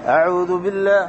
أعوذ بالله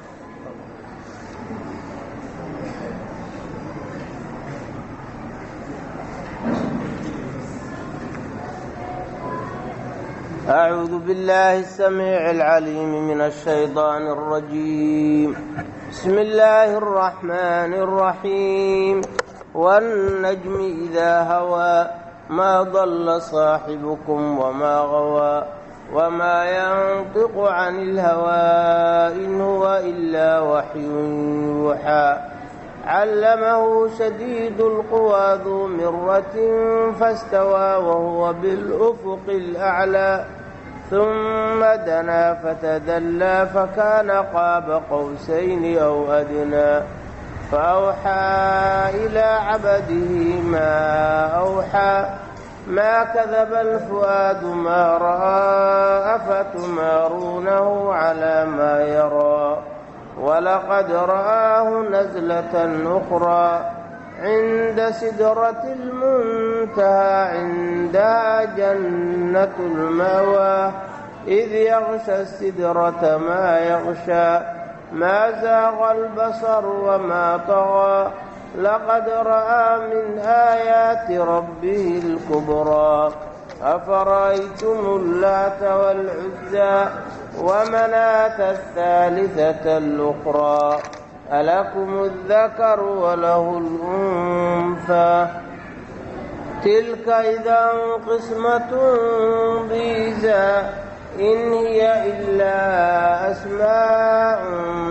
أعوذ بالله السميع العليم من الشيطان الرجيم بسم الله الرحمن الرحيم والنجم إذا هوى ما ضل صاحبكم وما غوى وما ينطق عن الهوى إن هو إلا وحي يوحى علمه شديد القوى ذو مرة فاستوى وهو بالأفق الأعلى ثم دنا فتدلى فكان قاب قوسين أو أدنى فأوحى إلى عبده ما أوحى ما كذب الفؤاد ما رأى أفتمارونه على ما يرى ولقد رآه نزلة أخرى عند سدرة المنتهى عندها جنة المأوى إذ يغشى السدرة ما يغشى ما زاغ البصر وما طغى لقد رأى من آيات ربه الكبرى أفرأيتم اللات والعزى ومناة الثالثة الأخرى ألكم الذكر وله الأنثى تلك إذا قسمة ضيزى إن هي إلا أسماء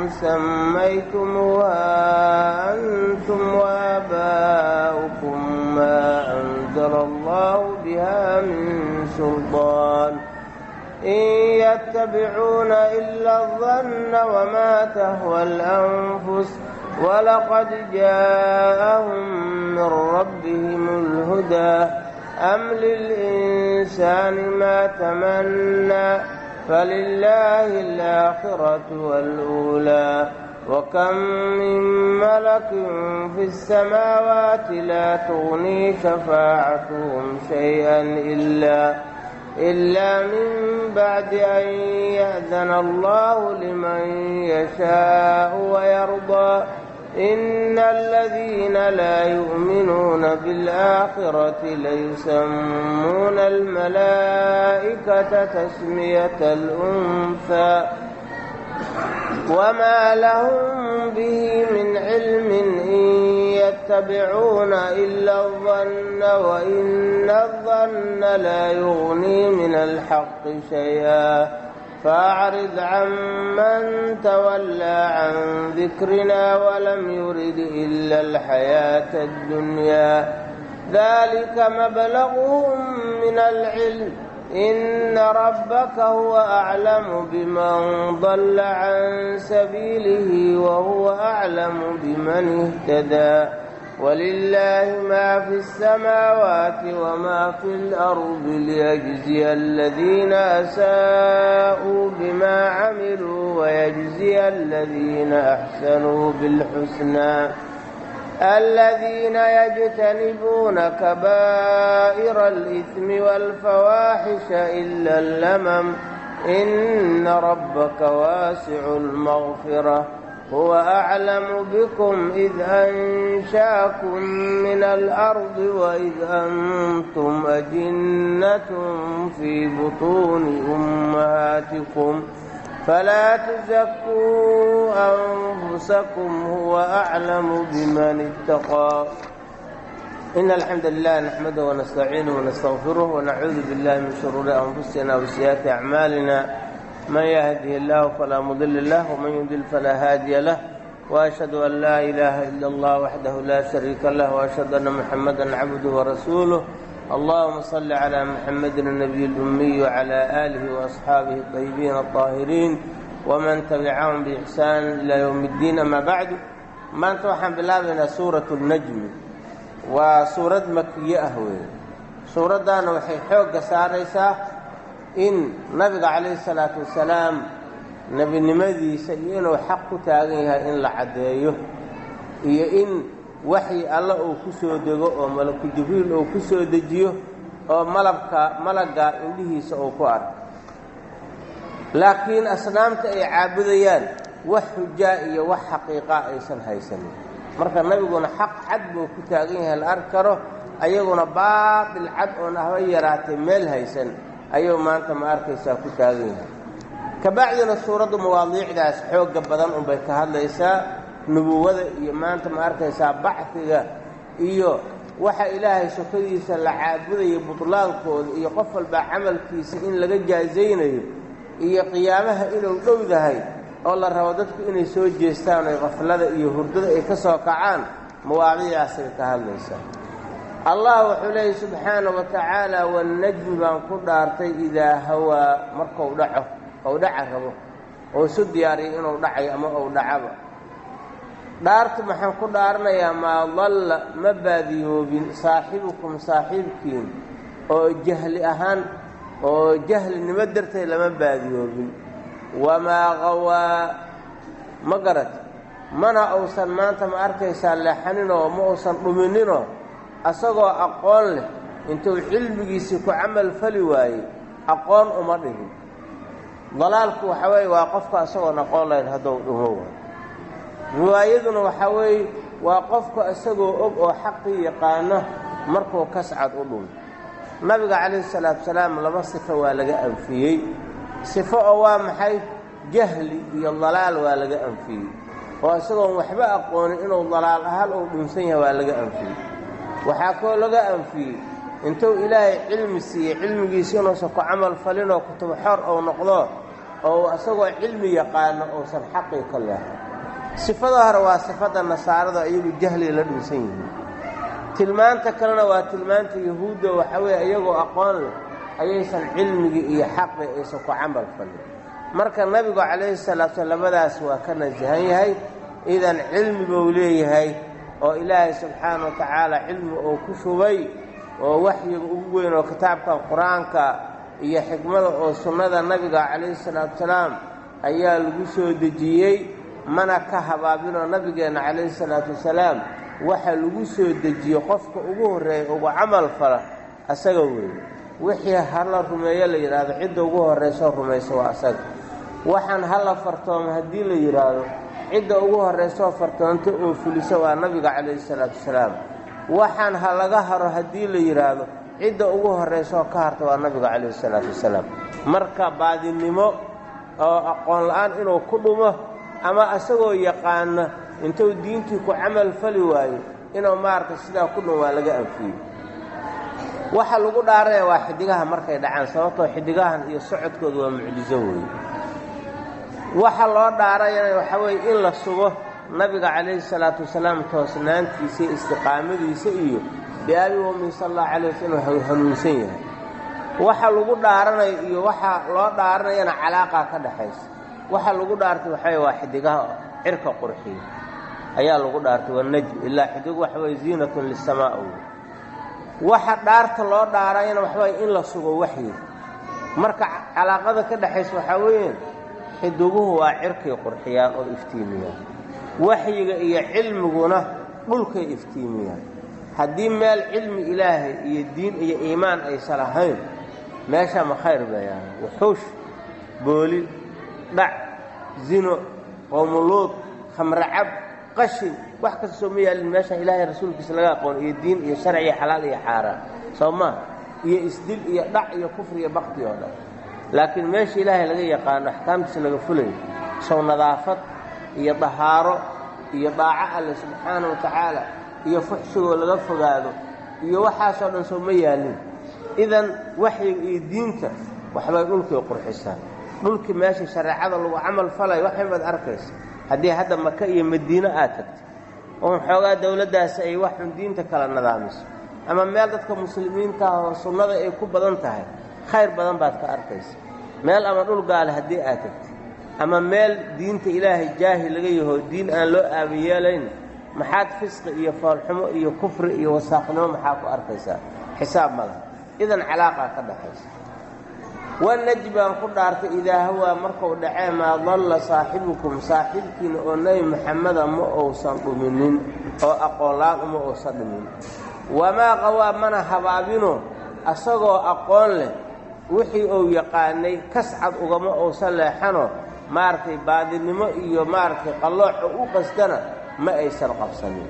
سميتموها أنتم وآباؤكم ما أنزل الله بها من سلطان إن يتبعون إلا الظن وما تهوى الأنفس ولقد جاءهم من ربهم الهدى أم للإنسان ما تمنى فلله الآخرة والأولى وكم من ملك في السماوات لا تغني شفاعتهم شيئا إلا إلا من بعد أن يأذن الله لمن يشاء ويرضى إن الذين لا يؤمنون بالآخرة ليسمون الملائكة تسمية الأنثى وما لهم به من علم إن يتبعون إلا الظن وإن الظن لا يغني من الحق شيئا فأعرض عمن تولى عن ذكرنا ولم يرد إلا الحياة الدنيا ذلك مبلغهم من العلم إن ربك هو أعلم بمن ضل عن سبيله وهو أعلم بمن اهتدى ولله ما في السماوات وما في الأرض ليجزي الذين أساءوا بما عملوا ويجزي الذين أحسنوا بالحسنى الذين يجتنبون كبائر الإثم والفواحش إلا اللمم إن ربك واسع المغفرة هو أعلم بكم إذ أنشاكم من الأرض وإذ أنتم أجنة في بطون أمهاتكم فلا تزكوا أنفسكم هو أعلم بمن اتقى إن الحمد لله نحمده ونستعينه ونستغفره ونعوذ بالله من شرور أنفسنا وسيئات أعمالنا من يهده الله فلا مضل له ومن يضلل فلا هادي له وأشهد أن لا إله إلا الله وحده لا شريك له وأشهد أن محمدا عبده ورسوله اللهم صل على محمد النبي الأمي وعلى آله وأصحابه الطيبين الطاهرين ومن تبعهم بإحسان إلى يوم الدين أما بعد maanta waxaan bilaabaynaa suuratu najmi waa suurad makiye ah weeye suuraddaana waxay xoogga saaraysaa in nabiga calayhi salaatu wasalaam nebinimadiisa iyo inuu xaq ku taagan yahay in la caddeeyo iyo in waxyi alle uu ku soo dego oo malaku jibriil uu ku soo dejiyo oo malabka malagga indhihiisa uu ku arko laakiin asnaamta ay caabudayaan wax xujaa iyo wax xaqiiqaa aysan haysanin marka nabiguna xaq cad buu ku taagan yahay la arki karo ayaguna baatil cad oon ahba yaraatay meel haysan ayuu maanta ma arkaysaa ku taagan yahay kabacdina suuraddu mawaadiicdaas xoogga badan unbay ka hadlaysaa nubuwada iyo maanta ma arkaysaa bacfiga iyo waxa ilaahay sokadiisa la caabudayo butlaankooda iyo qof walbaa camalkiisa in laga jaazaynayo iyo qiyaamaha inuu dhowdahay oo la rabo dadku inay soo jeestaan oy qaflada iyo hurdada ay ka soo kacaan mawaadiicdaasay ka hadlaysaa allah wuxuu leeyay subxaana wa tacaala wannajmi baan ku dhaartay idaa hawaa markuu dhaco ou dhaca rabo oo isu diyaariyo inuu dhacayo ama ou dhacaba dhaartu maxaan ku dhaaranayaa maa dalla ma baadiyoobin saaxibukum saaxiibkiin oo jahli ahaan oo jahlinimo darteed lama baadiyoobin wamaa qawaa ma garat mana uusan maanta ma arkaysaa leexaninoo ma uusan dhumininoo asagoo aqoon leh intuu cilmigiisii ku camal fali waayey aqoon uma dhigin dalaalku waxaa weeye waa qofka isagoon aqoon lahayn hadduu dhumo waayo riwaayaduna waxaa weeye waa qofka isagoo og oo xaqii yaqaano markuu kascad u dhumo nabiga calayhi salaatu salaam laba sifo waa laga anfiyey sifo oo waa maxay jahli iyo dalaal waa laga anfiyey oo isagoon waxba aqoonin inuu dalaal ahaan uu dhunsan yahay waa laga anfiyey waxaa koo laga anfiyey intuu ilaahay cilmi siiyey cilmigiisi inuusan ku camal falinoo kutubo xor ou noqdo oo isagoo cilmi yaqaano uusan xaqii ka leehay sifada hore waa sifadda nasaarada iyagu jahliga la dhunsan yihiin tilmaanta kalena waa tilmaanta yahuudda waxaa weeye iyagoo aqoon leh ayaysan cilmigii iyo xaqii aysan ku camal falin marka nabigu calayhi salaatu slam labadaas waa ka nasahan yahay idan cilmi buu leeyahay oo ilaahay subxaana wa tacaala cilmi uu ku shubay oo waxyiga ugu weyn oo kitaabkan qur-aanka iyo xikmada oo sunnada nabiga calayhi salaatu salaam ayaa lagu soo dejiyey mana ka habaabinoo nabigeenna calayhi salaatu wasalaam waxa lagu soo dejiye qofka ugu horreeya ugu camal fala asaga weeye wixii hala rumeeyo la yidhaahdo cidda ugu horraysoo rumayso waa asaga waxaan hala fartoomo haddii la yidhaahdo cidda ugu horraysoo fartoonto oo fuliso waa nabiga calayhi salaatu wasalaam waxaan ha laga haro haddii la yidhaahdo cidda ugu horraysoo ka harta waa nabiga calayhi salaatu wasalaam marka baadinimo oo aqoon la-aan inuu ku dhumo ama isagoo yaqaana intuu diintii ku camal fali waayo inuu maaragtay sidaa ku dhum waa laga anfiyey waxa lagu dhaaraya waa xidigaha markay dhacaan sababtoo xidigahan iyo socodkooda waa mucjizo weeye waxa loo dhaarayana waxaa weeye in la sugo nabiga calayhi salaatu wasalaam toosnaantiisa iyo istiqaamadiisa iyo biaabi wami sal allahu calay wasal inuu hanuunsan yahay waxa lagu dhaaranayo iyo waxa loo dhaaranayana calaaqaa ka dhaxaysa waxa lagu dhaartay waxaweye waa xidigaha cirka qurxiya ayaa lagu dhaartay waa najm ilaa xidigu waxa weye ziinatun lisamaa wey waxa dhaarta loo dhaarayana waxa weye in la sugo waxyi marka calaaqada ka dhexaysa waxaa weeye xidiguhu waa cirkay qurxiyaan oo iftiimiyaan waxyiga iyo cilmiguna dhulkay iftiimiyaan haddii meel cilmi ilaahay iyo diin iyo iimaan aysan lahayn meesha ma khayr bayaan wuxuush booli dhac zino qowmuluud khamracab qashin wax kasta soo ma yaalin meeshaan ilaahay rasuulkiisa laga aqoon iyo diin iyo sharci iyo xalaal iyo xaaraan soo maa iyo isdil iyo dhac iyo kufri iyo bakti oo dhan laakiin meesha ilaahay laga yaqaano axkaamtiisa laga fulayo sow nadaafad iyo dahaaro iyo daaco alle subxaana wa tacaala iyo fuxsigoo laga fogaado iyo waxaasoo dhan soo ma yaalin idan waxyiga iyo diinta waxbay dhulkay qurxisaa dhulkii meesha shareecada lagu camal falayo waxay baad arkaysa haddii hadda maka iyo madiino aad tagtay oo xoogaa dowladdaasi ay waxun diinta kala nidaamiso ama meel dadka muslimiinta ah oo sunnada ay ku badan tahay khayr badan baad ka arkaysa meel ama dhul gaale haddii aad tagtay ama meel diinta ilaahay jaahi laga yaho diin aan loo aabayeelayn maxaad fisqi iyo foolxumo iyo kufri iyo wasaaqnimo maxaa ku arkaysaa xisaab ma laha idan calaaqaa ka dhaxaysa wanaj baan ku dhaartay idaa hawaa markuu dhacee maa dalla saaxibukum saaxiibkiina oo nebi maxameda ma uusan dhuminin oo aqoonlaan uma uusan dhumin wamaa qawaa mana habaabino asagoo aqoon leh wixii uu yaqaanay kascad ugama uusan leexano maaragtay baadinimo iyo maaragtay qallooco u qasdana ma aysan qabsanin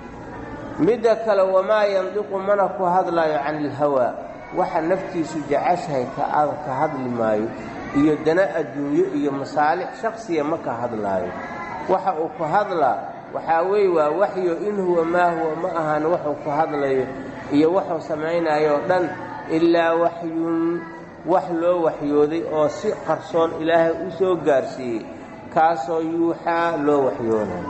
midda kale wamaa yandiqu mana ku hadlaayo cani ilhawaa waxa naftiisu jeceshahay ka hadli maayo iyo dana adduunyo iyo masaalix shaksiya ma ka hadlaayo waxa uu ku hadlaa waxaa weeye waa waxyo in huwa maa huwa ma ahan waxuu ku hadlayo iyo waxuu samaynayo o dhan ilaa waxyun wax loo waxyooday oo si qarsoon ilaahay u soo gaarsiiyey kaasoo yuuxaa loo waxyoonayo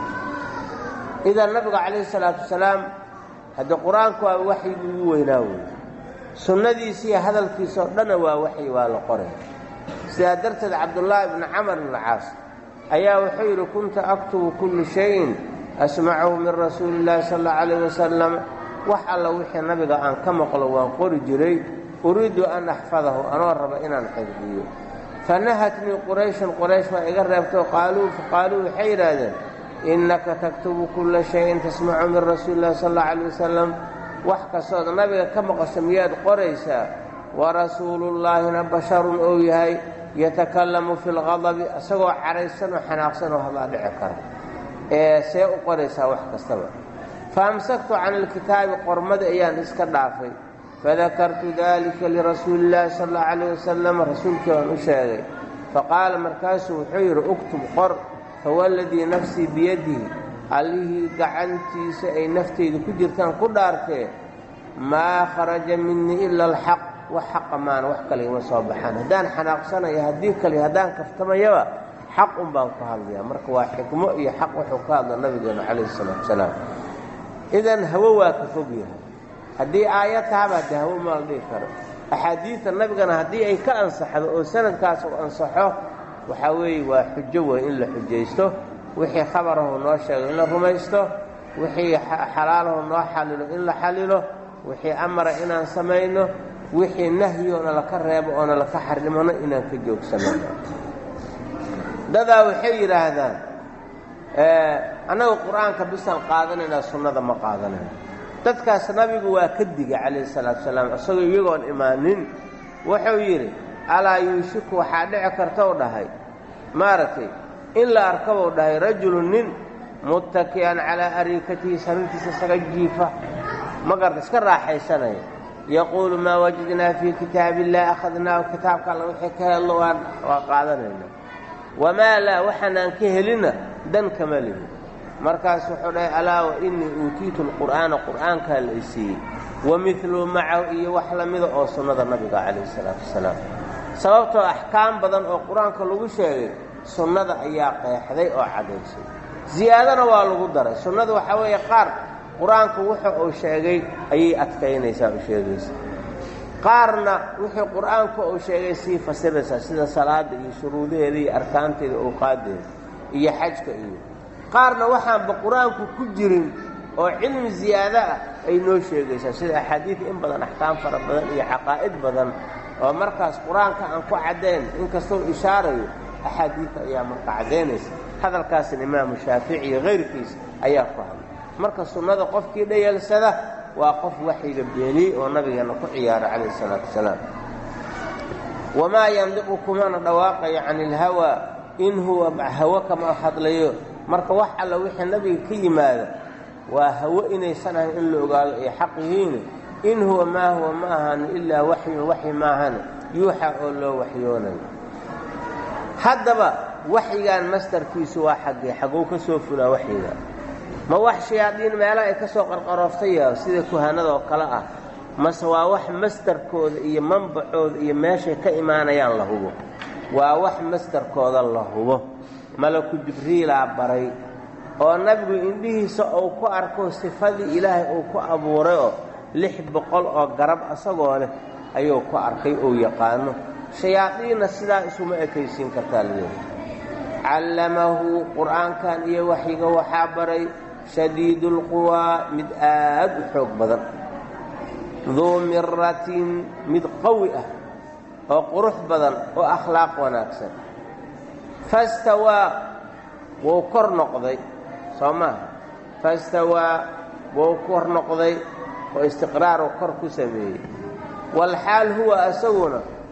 idan nabiga calayhi salaatu wasalaam haddii qur-aanku waa waxyigii ugu weynaa weeye sunnadiisiiyo hadalkiisaoo dhanna waa waxyi waa la qoray sidaa darteed cabdullaahi bni camar ibni caas ayaa wuxuu yidhi kunta aktubu kullu shayin asmacahu min rasuuli illaahi sal allau calayh wasalam wax alla wixii nabiga aan ka maqlo waan qori jiray uriidu an axfadahu anoo raba inaan xifdiyo fanahatnii qurayshun quraysh waa iga reebtay qaaluu faqaaluu waxay yidhaahdeen innaka taktubu kulla shayin tasmacu min rasuuli illahi sal allau calayh wasalam wax kastood nabiga ka maqasho miyaad qoraysaa warasuulullaahina basharun ou yahay yatakallamu fi lqadabi isagoo caraysanoo xanaaqsanoo hadlaa dhici kara ee see u qoraysaa wax kastaba faamsaktu can ilkitaabi qormada ayaan iska dhaafay fadakartu dalika lirasuuli illaahi sal allau calayh wasalam rasuulkii waan u sheegay faqaala markaasuu wuxuu yidhi uktub qor fawalladii nafsii biyadihi allihii gacantiisa ay naftaydu ku jirtaan ku dhaartee maa kharaja minii ila alxaq wax xaqa maana wax kale ima soo baxaan haddaan xanaaqsanaya haddii kale haddaan kaftamayaba xaq un baan ku hadlayaa marka waa xikmo iyo xaq wuxuu ka hadla nabigeenu calayhi salaatu wasalaam idan hawo waa ka fog yahay haddii aayad tahaba haddii hawo maa la dhihi karo axaadiidta nabigana haddii ay ka ansaxdo oo sanadkaas uu ansaxo waxaa weeye waa xujo wey in la xujaysto wixii khabarahu noo sheego in la rumaysto wixii xalaalaho noo xalilo in la xalilo wixii amara inaan samayno wixii nahyoona laka reebo oona laka xarimano inaan ka joogsanano dadaa waxay yidhaahdaan annaga qur-aanka bisaan qaadanaynaa sunnada ma qaadanayno dadkaas nabigu waa ka digay calayhi salaatu wasalaam isagoo iyagoon imaanin wuxuu yidhi alaa yuushiku waxaa dhici kartou dhahay maaragtay in la arkabou dhahay rajulun nin muttaki'an calaa ariikatihi sariirtiisa isaga jiifa magarta iska raaxaysanaya yaquulu maa wajadnaa fii kitaabi illahi akhadnaahu kitaabka alla wixii ka hello waan waa qaadanayna wamaa laa waxaanaan ka helinna dan kama lihin markaas wuxuu dhahay alaa wa innii uutiitu lqur'aana qur'aankaa la isiiyey wa midlu macahu iyo wax la mida oo sunnada nabiga calayhi salaatu wasalaam sababtoo axkaam badan oo qur-aanka lagu sheegay sunnada ayaa qeexday oo caddaysay ziyaadana waa lagu daray sunnada waxaa weeye qaar qur-aanku wuxu uu sheegay ayay adkaynaysaa u sheegaysa qaarna wuxuu qur-aanku uu sheegay sii fasiraysaa sida salaadda iyo shuruudaheeda iyo arkaanteeda owqaadeeda iyo xajka iyo qaarna waxaanba qur-aanku ku jirin oo cilmi ziyaado ah ay noo sheegaysaa sida axaadiida in badan axkaam fara badan iyo xaqaa'id badan oo markaas qur-aanka aan ku caddayn inkastoo ishaarayo axaadiidta ayaa marka caddaynaysa hadalkaasna imaamu shaafici iyo kayrkiisa ayaa ku hadlay marka sunnada qofkii dhayeelsada waa qof waxyiga beeniyey oo nabigeenna ku ciyaara calayhi salaatu wasalaam wamaa yandiqu kumana dhawaaqayo cani ilhawaa in huwa hawo kama hadlayo marka wax alla wixii nabiga ka yimaada waa hawo inaysan ahayn in la ogaado ay xaq yihiin in huwa maa huwa ma ahan ilaa waxyun waxyi maahane yuuxa oo loo waxyoonayo haddaba waxyigan mastarkiisu waa xaggee xagow ka soo fulaa waxyiga ma wax shayaadiin meelaha ay ka soo qarqarooftaya sida kuhanada oo kale ah mase waa wax mastarkooda iyo manbacooda iyo meeshay ka imaanayaan la hubo waa wax mastarkooda la hubo malaku jibriilaa baray oo nabigu indhihiisa uu ku arko sifadii ilaahay uu ku abuuray oo lix boqol oo garab asagoo leh ayuu ku arkay ou yaqaano shayaadiinna sidaa isuma ekaysiin kartaa layidhi callamahu qur'aankan iyo waxyiga waxaa baray shadiidulquwaa mid aad u xoog badan duu miratin mid qawi ah oo qurux badan oo akhlaaq wanaagsan fastawaa wuu kor noqday soo maaha fastawaa wuu kor noqday oo istiqraaruu kor ku sameeyey walxaal huwa asaguna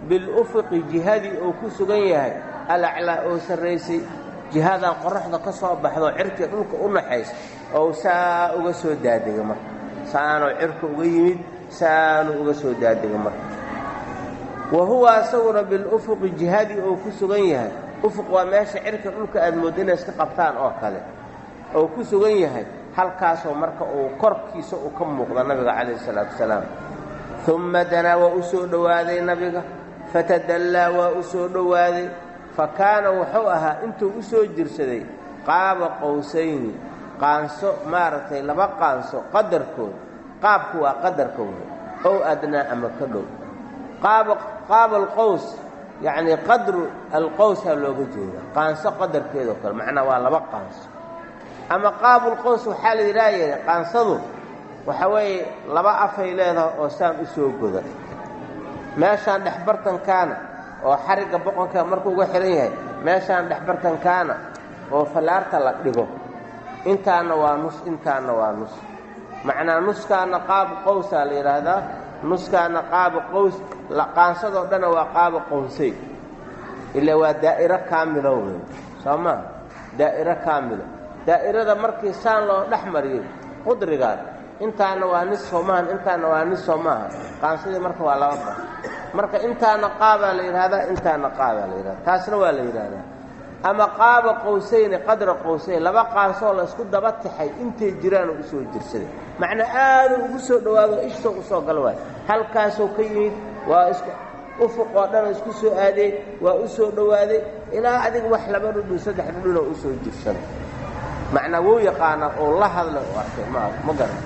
bilufuqi jihadii uu ku sugan yahay alaclaa oo sarraysay jihadan qoraxda ka soo baxdo cirkii dhulka u naxaysa ou saa uga soo daadega marka saanoo cirka uga yimid saanuu uga soo daadega marka wa huwa asaguna bilufuqi jihadii uu ku sugan yahay ufuq waa meesha cirka dhulka aad moodda inay iska qabtaan oo kale oo ku sugan yahay halkaasoo marka uu korkiisa u ka muuqda nabiga calayhi isalaatu wasalaam umma danaa waa u soo dhowaaday nabiga fatadallaa waa u soo dhowaaday fa kaana wuxuu ahaa intuu u soo jirsaday qaaba qowsayni qaanso maaragtay laba qaanso qadarkood qaabku waa qadarka wey ow adnaa ama ka dhow qaaba qaaba alqows yacnii qadru alqowsaa looga jeeda qaanso qadarkeedoo kale macnaa waa laba qaanso ama qaabulqows waxaa la yidhaha yeedha qaansadu waxa weeye laba afay leedahay oo saan u soo goda meeshaan dhexbartankaana oo xarigga boqonka markuu uga xihan yahay meeshaan dhexbartankaana oo fallaarta la dhigo intaana waa nus intaana waa nus macnaa nuskaana qaabu qowsaa la yidhaahdaa nuskaana qaabu qows qaansadoo dhanna waa qaaba qowsay ilaa waa daa'iro kaamilo wey soo maa daa'iro kaamilo daa'irada markii saan loo dhex mariyey qudrigaan intaana waa nis soo maahan intaana waa nis soo maaha qaansadii marka waa laba bar marka intaana qaabaa la yidhahdaa intaana qaabaa la yidhahda taasna waa la yidhaahdaa ama qaaba qowsayni qadra qowsayn laba qaansoo la isku daba taxay intay jiraanoo u soo jirsaday macnaa aaduu ugu soo dhowaado ishsoo u soo gal waay halkaasoo ka yimid waa isku ufuq oo dhanoo isku soo aadey waa u soo dhowaaday ilaa adiga wax laba dhudhun saddex dhudhunoo u soo jirsaday macnaa wuu yaqaanaa oo la hadla u arkay ma ma garan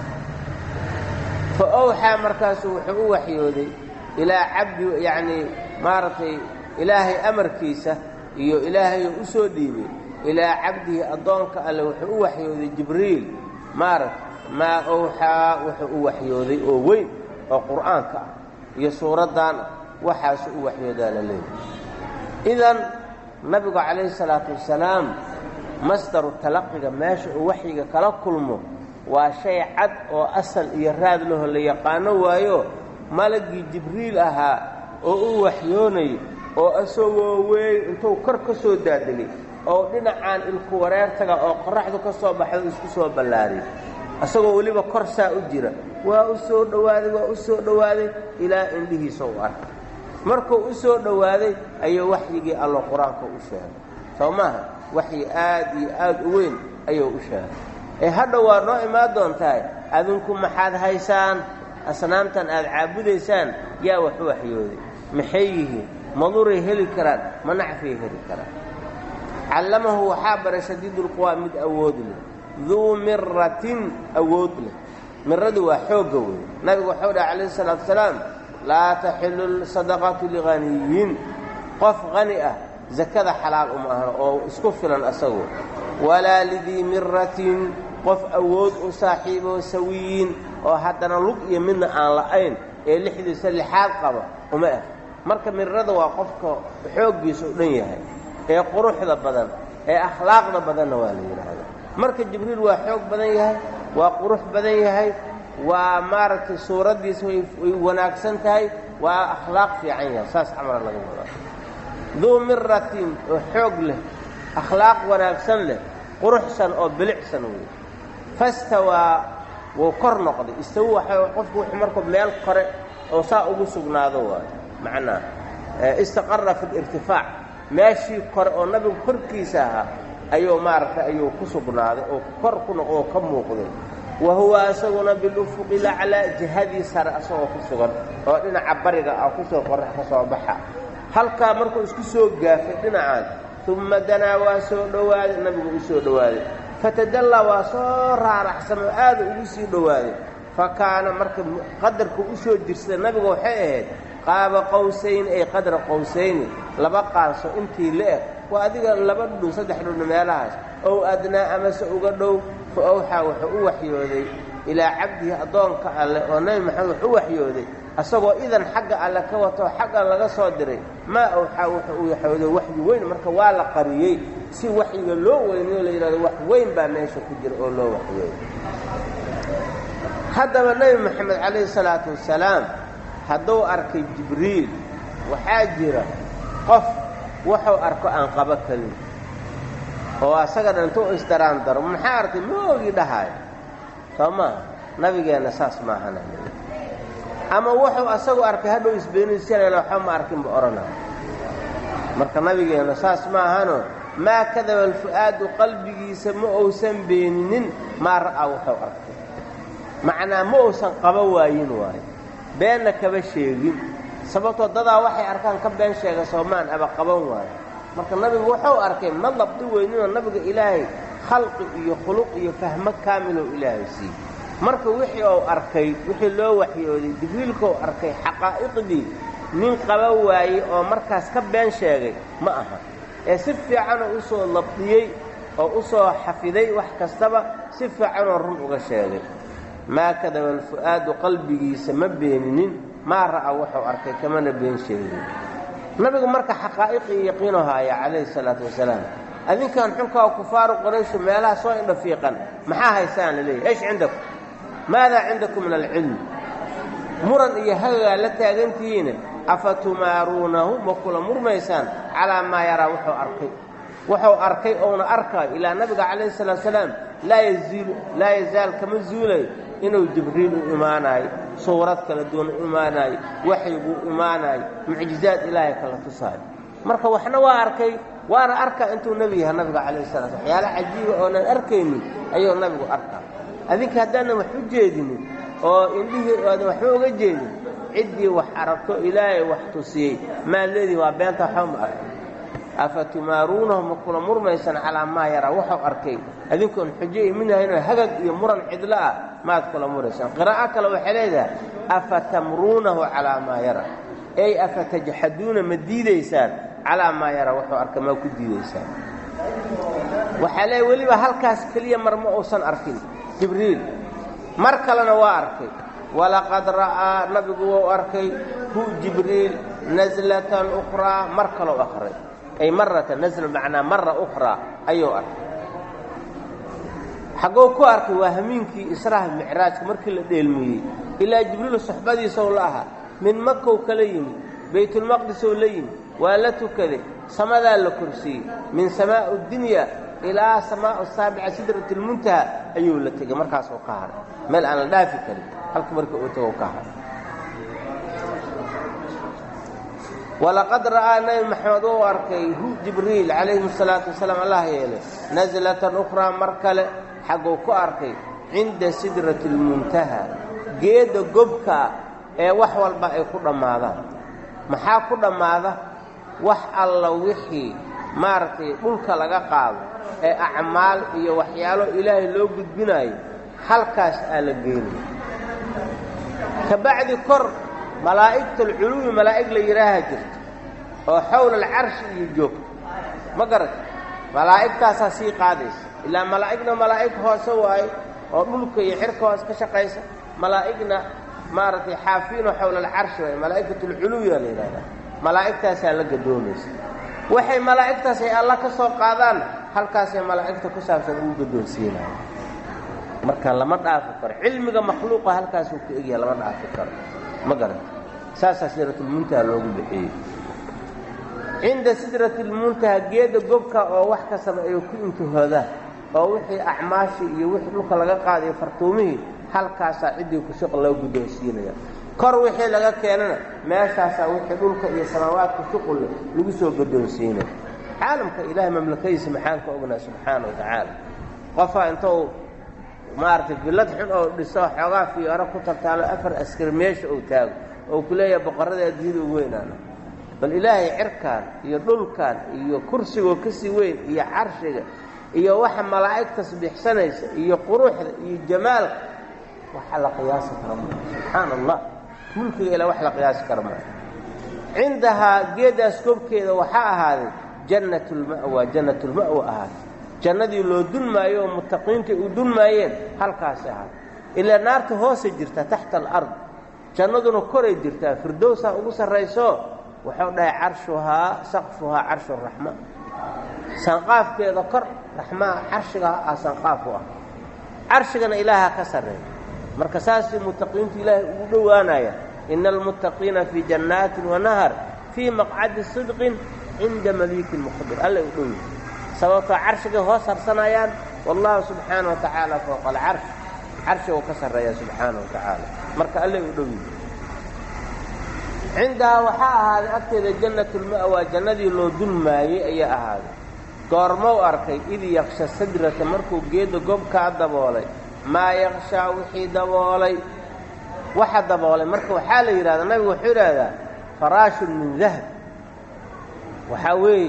fa owxaa markaasu wuxuu u waxyooday ilaa cabdi yacnii maaragtay ilaahay amarkiisa iyo ilaahayoo u soo dhiibay ilaa cabdihi addoonka alle wuxuu u waxyooday jibriil maaragta maa owxaa wuxuu u waxyooday oo weyn oo qur'aanka ah iyo suuraddan waxaasu u waxyoodaa la leeyahy idan nabigu calayhi salaatu wasalaam masdaru talaqiga meesha uu waxyiga kala kulmo waa shay cad oo asal iyo raad laho la yaqaano waayo malagii jibriil ahaa oo u waxyoonayay oo isagoo weyn intuu kor ka soo daadegay oo dhinacaan ilku wareertaga oo qorraxdu ka soo baxdo isku soo ballaariyay isagoo weliba kor saa u jira waa u soo dhowaaday waa u soo dhowaaday ilaa indhihiisa u arkay markuu u soo dhowaaday ayuu waxyigii allo qur-aanka u sheegay soo maaha waxyi aad iyo aad u weyn ayuu u sheegay ee hadha waa noo imaan doontahay adinku maxaad haysaan asnaamtan aad caabudaysaan yaa wax u waxyooday maxay yihiin maduray heli karaan ma nacfay heli karaan callamahu waxaa baray shadiidulquwaa mid awood leh duu miratin awood leh miradii waa xoogga wey nabigu waxau dhaha calayhi salaatu wasalaam laa taxilu sadaqatu lighaniyin qof hani ah zakada xalaal uma ahno oo isku filan asagu walaa lidii miratin qof awood u saaxiiboo sawiyin oo haddana lug iyo midna aan la'ayn ee lixdiisa lixaad qaba uma ah marka mirada waa qofka xooggiisa u dhan yahay ee quruxda badan ee akhlaaqda badanna waa la yidhaahdaa marka jibriil waa xoog badan yahay waa qurux badan yahay waa maaragtay suuraddiisa way wanaagsan tahay waa akhlaaq fiican yahay saas camala laga wadaa duu miratin oo xoog leh akhlaaq wanaagsan leh quruxsan oo bilicsan wey fastawaa wuu kor noqday istawu waxa qofku wuxuu markuu meel kore oo saa ugu sugnaado waayo macnaa istaqara fi lirtifaac meeshii kore oo nabigu korkiisa ahaa ayuu maaragtay ayuu ku sugnaaday oo kor ku noqo oo ka muuqday wa huwa isaguna bilufuqi laclaa jihadii sare asagoo ku sugan oo dhinaca bariga ah kusoo qorax ka soo baxa halkaa markuu isku soo gaafay dhinacaan umma danaa waa soo dhowaaday nabigu u soo dhowaaday fatadallaa waa soo raaraxsan oo aada ugu sii dhowaaday fa kaana marka qadarku u soo jirsada nabigu waxay ahayd qaaba qowsayni ay qadra qowsayni laba qaanso intii la-eg waa adiga laba dhudhun saddex dhudhun meelahaas ow adnaa amase uga dhow fa owxaa wuxuu u waxyooday ilaa cabdihi addoonka alleh oo nebi maxamed wuxuu u waxyooday asagoo idan xagga alle ka watoo xaggan laga soo diray maa owxaa wuxuu u waxyooday waxyi weyn marka waa la qariyey si waxyiga loo weynayo la yidhahdo wax weyn baa meesha ku jira oo loo waxyooday haddaba nebi moxamed calayhi salaatu wasalaam hadduu arkay jibriil waxaa jira qof wuxuu arko aan qabo karin oo asaga dhan intuu isdaraan daro maxaa artay ma ogi dhahayo soo maaha nabigeenna saas maahana ama wuxuu asagu arkay hadhow isbeenaysanayna waxba ma arkinba odhanayo marka nabigeenna saas ma ahano maa kadaba alfu'aadu qalbigiisa ma uusan beeninin maa ra'aa wuxuu arkay macnaa ma uusan qaba waayin waayo beenna kaba sheegin sababtoo dadaa waxay arkaan ka been sheega soomaan aba qaban waayo marka nabigu wuxuu arkay ma dabdi weyninoo nabiga ilaahay khalqi iyo khuluq iyo fahmo kaamiloo ilaahay siiyey marka wixii uu arkay wixii loo waxyooday jibriilkuu arkay xaqaa'iqdii nin qaba waayey oo markaas ka been sheegay ma aha ee si fiicanoo u soo labdiyey oo u soo xafiday wax kastaba si fiicanoo run uga sheegay maa kadaba alfu'aadu qalbigiisa ma beeninin maa ra'a wuxuu arkay kamana been sheegin nabigu marka xaqaa'iqii yaqiinu haaya calayhi salaatu wasalaam adinkan xulkaa kufaaru qurayshu meelaha soo indha fiiqan maxaa haysaan la leeyahy esh cindakum maadaa cindakum min alcilmi muran iyo hagagaa la taagantihiine afa tumaaruunahu ma kula murmaysaan calaa maa yaraa wuxuu arkay wuxuu arkay ouna arkaayo ilaa nabiga calayhi salaatu salaam laa yaziilu laa yazaal kama zuulayo inuu jibriil u imaanaayo suurad kala duwan u imaanaayo waxyiguu imaanaayo mucjizaad ilaahay kala tusaayo marka waxna waa arkay waana arkaa intuu nebi yahay nabiga calayhi salaa slam waxyaala cajiiba oonan arkaynin ayuu nabigu arkaa adinka haddaanan wax u jeedinin oo indhihii oodan waxba uga jeedin ciddii wax aragto ilaahay wax tusiyey maa leedii waa beenta waxba ma arka afa tumaaruunahu ma kula murmaysan calaa maa yaraa wuxuu arkay adinkoon xujo iminahaynoo hagag iyo muran cidlo ah maad kula muraysaan qiraa'o kale waxay leedahay afa tamruunahu calaa maa yaraa ey afa tajxaduuna ma diidaysaan calaa maa yaraa wuxuu arka maa ku diidaysaan waxaa leeya weliba halkaas keliya mar ma uusan arkin jibriil mar kalena waa arkay walaqad ra'aa nabigu wuu arkay hu jibriil naslatan ukhraa mar kalou akray ay maratan nasla macnaa mara ukhraa ayuu arkay xaggou ku arkay waa hamiinkii israha micraajka markii la dheelmiyey ilaa jibriil suxbadiisow la ahaa min makow kala yimid baytulmaqdisow la yimid waa la tukaday samadaa la korsiiyey min samaa'i dunya ilaa samaa'u saabica sidratilmuntaha ayuu la tegey markaasuu ka haray meel aan la dhaafi karin halka marka uu tago ka haray walaqad ra'aa nebi maxamed uu arkay hu jibriil calayhi salaatu wasalaam allah yeelay naslatan ukhraa mar kale xagguu ku arkay cinda sidrati lmuntaha geedda gobkaa ee wax walba ay ku dhammaadaan maxaa ku dhammaada wax alla wixii maaragtay dhulka laga qaado ee acmaal iyo waxyaalo ilaahay loo gudbinaayo halkaas aa la geynaya ka bacdi kor malaa'igtalculuwi malaa'ig la yidhaaha jirta oo xowla alcarshi iyo joogta ma garata malaa'igtaasaa sii qaadaysa ilaa malaa'igna malaa'ig hoose waayo oo dhulka iyo xirka hoos ka shaqaysa malaa'igna maaragtay xaafiino xowla alcarshi waayo malaa'ikatulculuwiyaa la yidhahdaa malaa'igtaasaa la gadoomaysa waxay malaa'igtaas ay alla ka soo qaadaan halkaasay malaa'igta ku saabsan ugu gadoonsiinaya marka lama dhaafi karo cilmiga makhluuqa halkaasuu ka egyaha lama dhaafi karo ma garanta saasaa sidratulmuntaha loogu bixiyey cinda sidratulmuntaha geedda gobka oo wax kastaba ay ku intihoodaan oo wixii acmaashii iyo wixii dhulka laga qaadayo fartuumihii halkaasaa ciddii ku shuq loo guddoonsiinaya kor wixii laga keenana meeshaasaa wixii dhulka iyo samaawaadka shuqulle lagu soo gaddoonsiinaya caalamka ilaahay mamlakadiisa maxaan ka ognaa subxaana wa tacaala qofaa intou maaragtay billad xun oo dhiso xoogaa fiyooro ku tartaalo afar askari meesha uu taago oo ku leeyahay boqorrada adduunyada ugu weynaana bal ilaahay cirkaan iyo dhulkan iyo kursigoo ka sii weyn iyo carshiga iyo waxa malaa'ig tasbiixsanaysa iyo quruxda iyo jamaalka waxa la qiyaasi kara maa subxaana allah mulkiga ilaa wax la qiyaasi kara maa cindahaa geeddaas koobkeeda waxaa ahaaday jannatulma'wa jannatulma'wa ahaatay jannadii loo dulmaayo oo mutaqiinta u dulmaayeen halkaasi ahaatay ilaa naarta hoosay jirtaa taxta alard jannaduna koray jirtaa firdowsaa ugu sarrayso wuxuu dhahay carshuhaa saqfuhaa carshu raxma sanqaafkeeda kor raxmaa carshiga ah sanqaaf u ah carshigana ilaaha ka sarreeya marka saasii mutaqiintu ilaahay ugu dhowaanaya ina almuttaqiina fii jannaatin wanahar fii maqcadi sidqin cinda maliikin muqdir alla u dhow yahay sababtoo carshigay hoos harsanayaan wallahu subxaana wa tacaala fowqa alcarsh carshiga u ka sarreeya subxaana wa tacaala marka allay u dhow yihi cindahaa waxaa ahaaday agteeda jannatulma'waa jannadii loo dulmaayey ayaa ahaaday goormow arkay id yaksha sadrata markuu geedda gobkaa daboolay maa yakshaa wixii daboolay waxa daboolay marka waxaa la yidhahdaa nabigu wuxuu yidhaahdaa faraashun min dahab waxaa weeye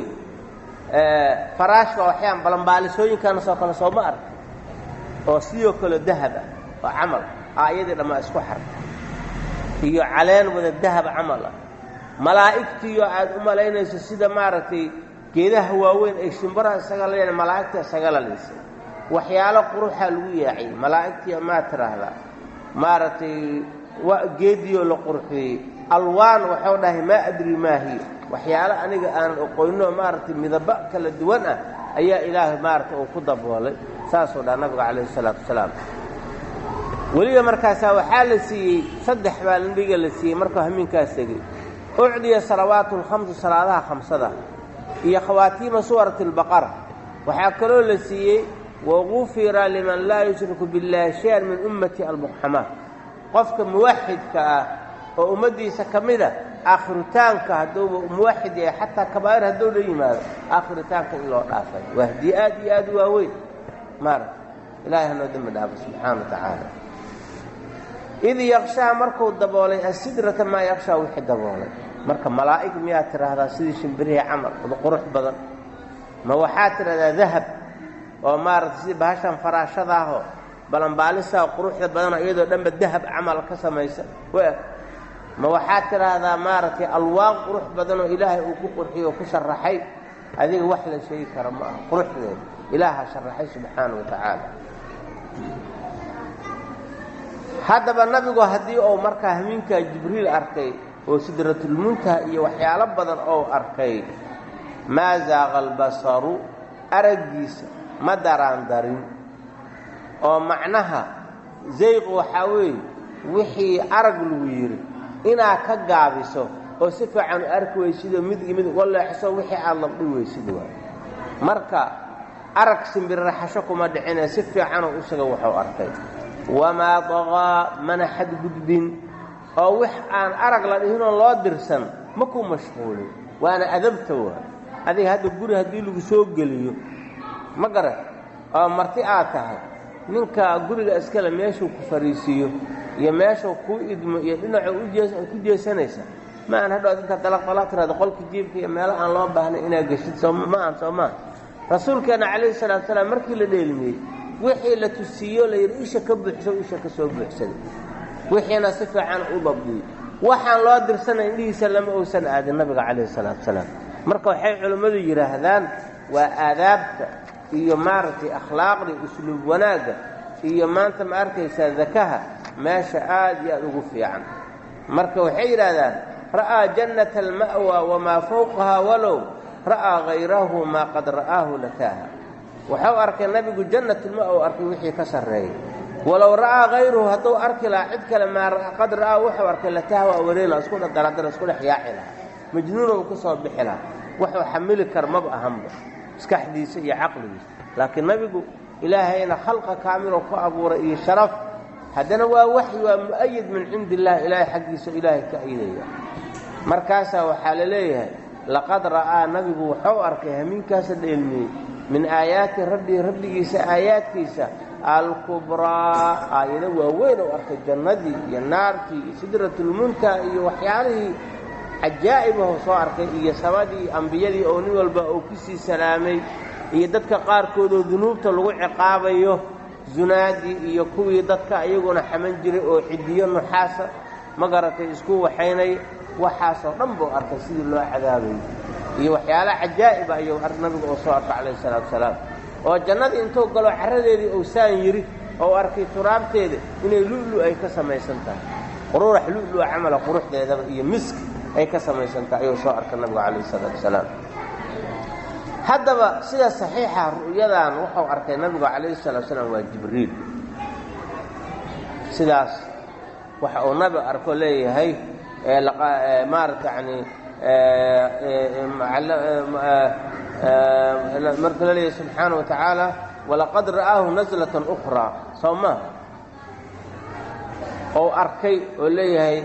faraash waa waxyaan balambaalisooyinkanas oo kale sooma arka oo sidoo kale dahab ah oo camal ah iyadii dhammaa isku xarka iyo caleen wada dahab camal ah malaa'igtiiyo aad u malaynayso sida maaragtay geedaha waaweyn ay shimbaraha isaga la malaa'igta isaga lalaysay waxyaalo quruxaa lagu yaaciyey malaa'igtiiyo maa tiraahdaa maaragtay geediyo la qurxiyey alwaan waxau dhahay maa adri maa hiya waxyaalo aniga aanan oqoynoo maaragtay midaba kala duwan ah ayaa ilaahay maaragtay uu ku daboolay saasuu dhaha nabiga calayhi isalaatu wasalaam weliba markaasaa waxaa la siiyey saddex baa nabiga la siiyey markuu hamiinkaas tegey ucdiya salawaatu lkhamsu salaadaha khamsada iyo khawaatiima suwarati albaqara waxaa kaloo la siiyey wagufira liman laa yushriku biاllaahi shay-an min ummati almuqxamaa qofka muwaxidka ah oo ummaddiisa ka mida aakhiritaanka hadduuba muwaxid yahay xataa kabaa'ir hadduu la yimaado aakhiritaanka in loo dhaafay waa hadiye aad iyo aad u waaweyn maaragta ilahay hanoo dembi dhaafo subxaana wa tacaala id yakshaa markuu daboolay asidrata maa yakshaa wixii daboolay marka malaa'ig miyaad tidhaahdaa sidii shimbirihii camal wada qurux badan ma waxaad tidhahdaa dahab oo maaragtay sidii bahashan faraashadaahoo balanbaalisaa quruxda badanoo iyadoo dhanba dahab camal ka samaysa ma waxaad tidhaahdaa maaragtay alwaan qurux badanoo ilaahay uu ku qurxiyey oo ku sharaxay adiga wax la sheegi kara ma aha quruxdeeda ilaaha sharaxay subxaana wa tacaala haddaba nabigu haddii uu markaa hamiinkaa jibriil arkay oo sidratulmuntaha iyo waxyaalo badan ou arkay maa zaaqa albasaru araggiisa ma daraan darin oo macnaha zayqu waxaa weeye wixii arag lagu yidhi inaad ka gaabiso oo si fiican u arki weysidoo mid iyo mid uga leexso wixii aad labdhi weysid waay marka arag simbirraxasho kuma dhicine si fiicanoo isaga wuxuu arkay wamaa daqaa mana xadgudbin oo wix aan arag la dhihinoo loo dirsan ma ku mashquulin waana adabta waa adiga hadda guri haddii lagu soo geliyo ma garan oo marti aad tahay ninka guriga iskale meeshuu ku fariisiiyo iyo meeshuu kuu idmo iyo dhinacuu ujeead ku jeesanaysa ma aan hadhood intaad dalaq dalaq tirahdo qolka jiibka iyo meelo aan loo baahnay inaad geshid sooma aan soomaa rasuulkeenna calayhi salaatu salaam markii la dheelmiyey wixii la tusiiyo la yidhi isha ka buuxso isha ka soo buuxsaday wixiina si fiican u dabdiyey waxaan loo dirsanay indhihiisa lama uusan aadin nabiga calayhi salaatu salaam marka waxay culimmadu yidhaahdaan waa aadaabta iyo maaragtay akhlaaqda usluub wanaagga iyo maanta ma arkaysaa dakaha meesha aad iyo aad ugu fiican marka waxay yidhaahdaan ra'aa jannata alma'wa wamaa fawqahaa walow ra'aa hayrahu maa qad ra'aahu lakaaha waxau arkay nabigu jannatulma'wa arkay wixii ka sarreeyay walow ra'aa hayruhu hadduu arki lahaa cid kale maa qad ra'aa wuxuu arkay lataha waa wareela isku dhadaladala isku dhex yaaci lahaa majnuuna uu ka soo bixi lahaa waxuu xamili kar maba ahanba maskaxdiisa iyo caqligiisa laakiin nabigu ilaahayna khalqa kaamiloo ku abuuray iyo sharaf haddana waa waxyi waa mu'ayid min cindi illahi ilaahay xaggiisa ilaahay ka ayidaya markaasaa waxaa la leeyahay laqad ra'aa nabigu wuxuu arkay hamiinkaasa dheelmiyey min aayaati rabbii rabbigiisa aayaadkiisa alkubraa aayado waaweyn ou arkay jannadii iyo naartii iyo sidratulmuntaha iyo waxyaalihii cajaa'ibahu soo arkay iyo samadii ambiyadii oo nin walba uu ku sii salaamay iyo dadka qaarkoodoo dunuubta lagu ciqaabayo zunaadii iyo kuwii dadka iyaguna xaman jiray oo cidiyo nuxaasa ma garatay isku waxaynay waxaasoo dhan buu arkay sidii loo cadaabayay iyo waxyaala cajaa'iba ayuu nabigu oo soo arkay calayhi salaatu wasalaam oo jannadii intuu galo carradeedii uu saan yidhi oo arkay turaabteeda inay lu'lu ay ka samaysan tahay quruurax lu'lua camala quruxdeedaba iyo miski ay ka samaysan tahay ayuu soo arkay nabigu calayhi salaatu wasalaam haddaba sida saxiixa ru'yadan wuxuu arkay nabigu calayhi salatu salaam waa jibriil sidaas waxa uu nabi arko leeyahay maarata yani marka la leeyahy subxaana wa tacaala walaqad ra'aahu naslatan ukhraa soo maa ou arkay oo leeyahay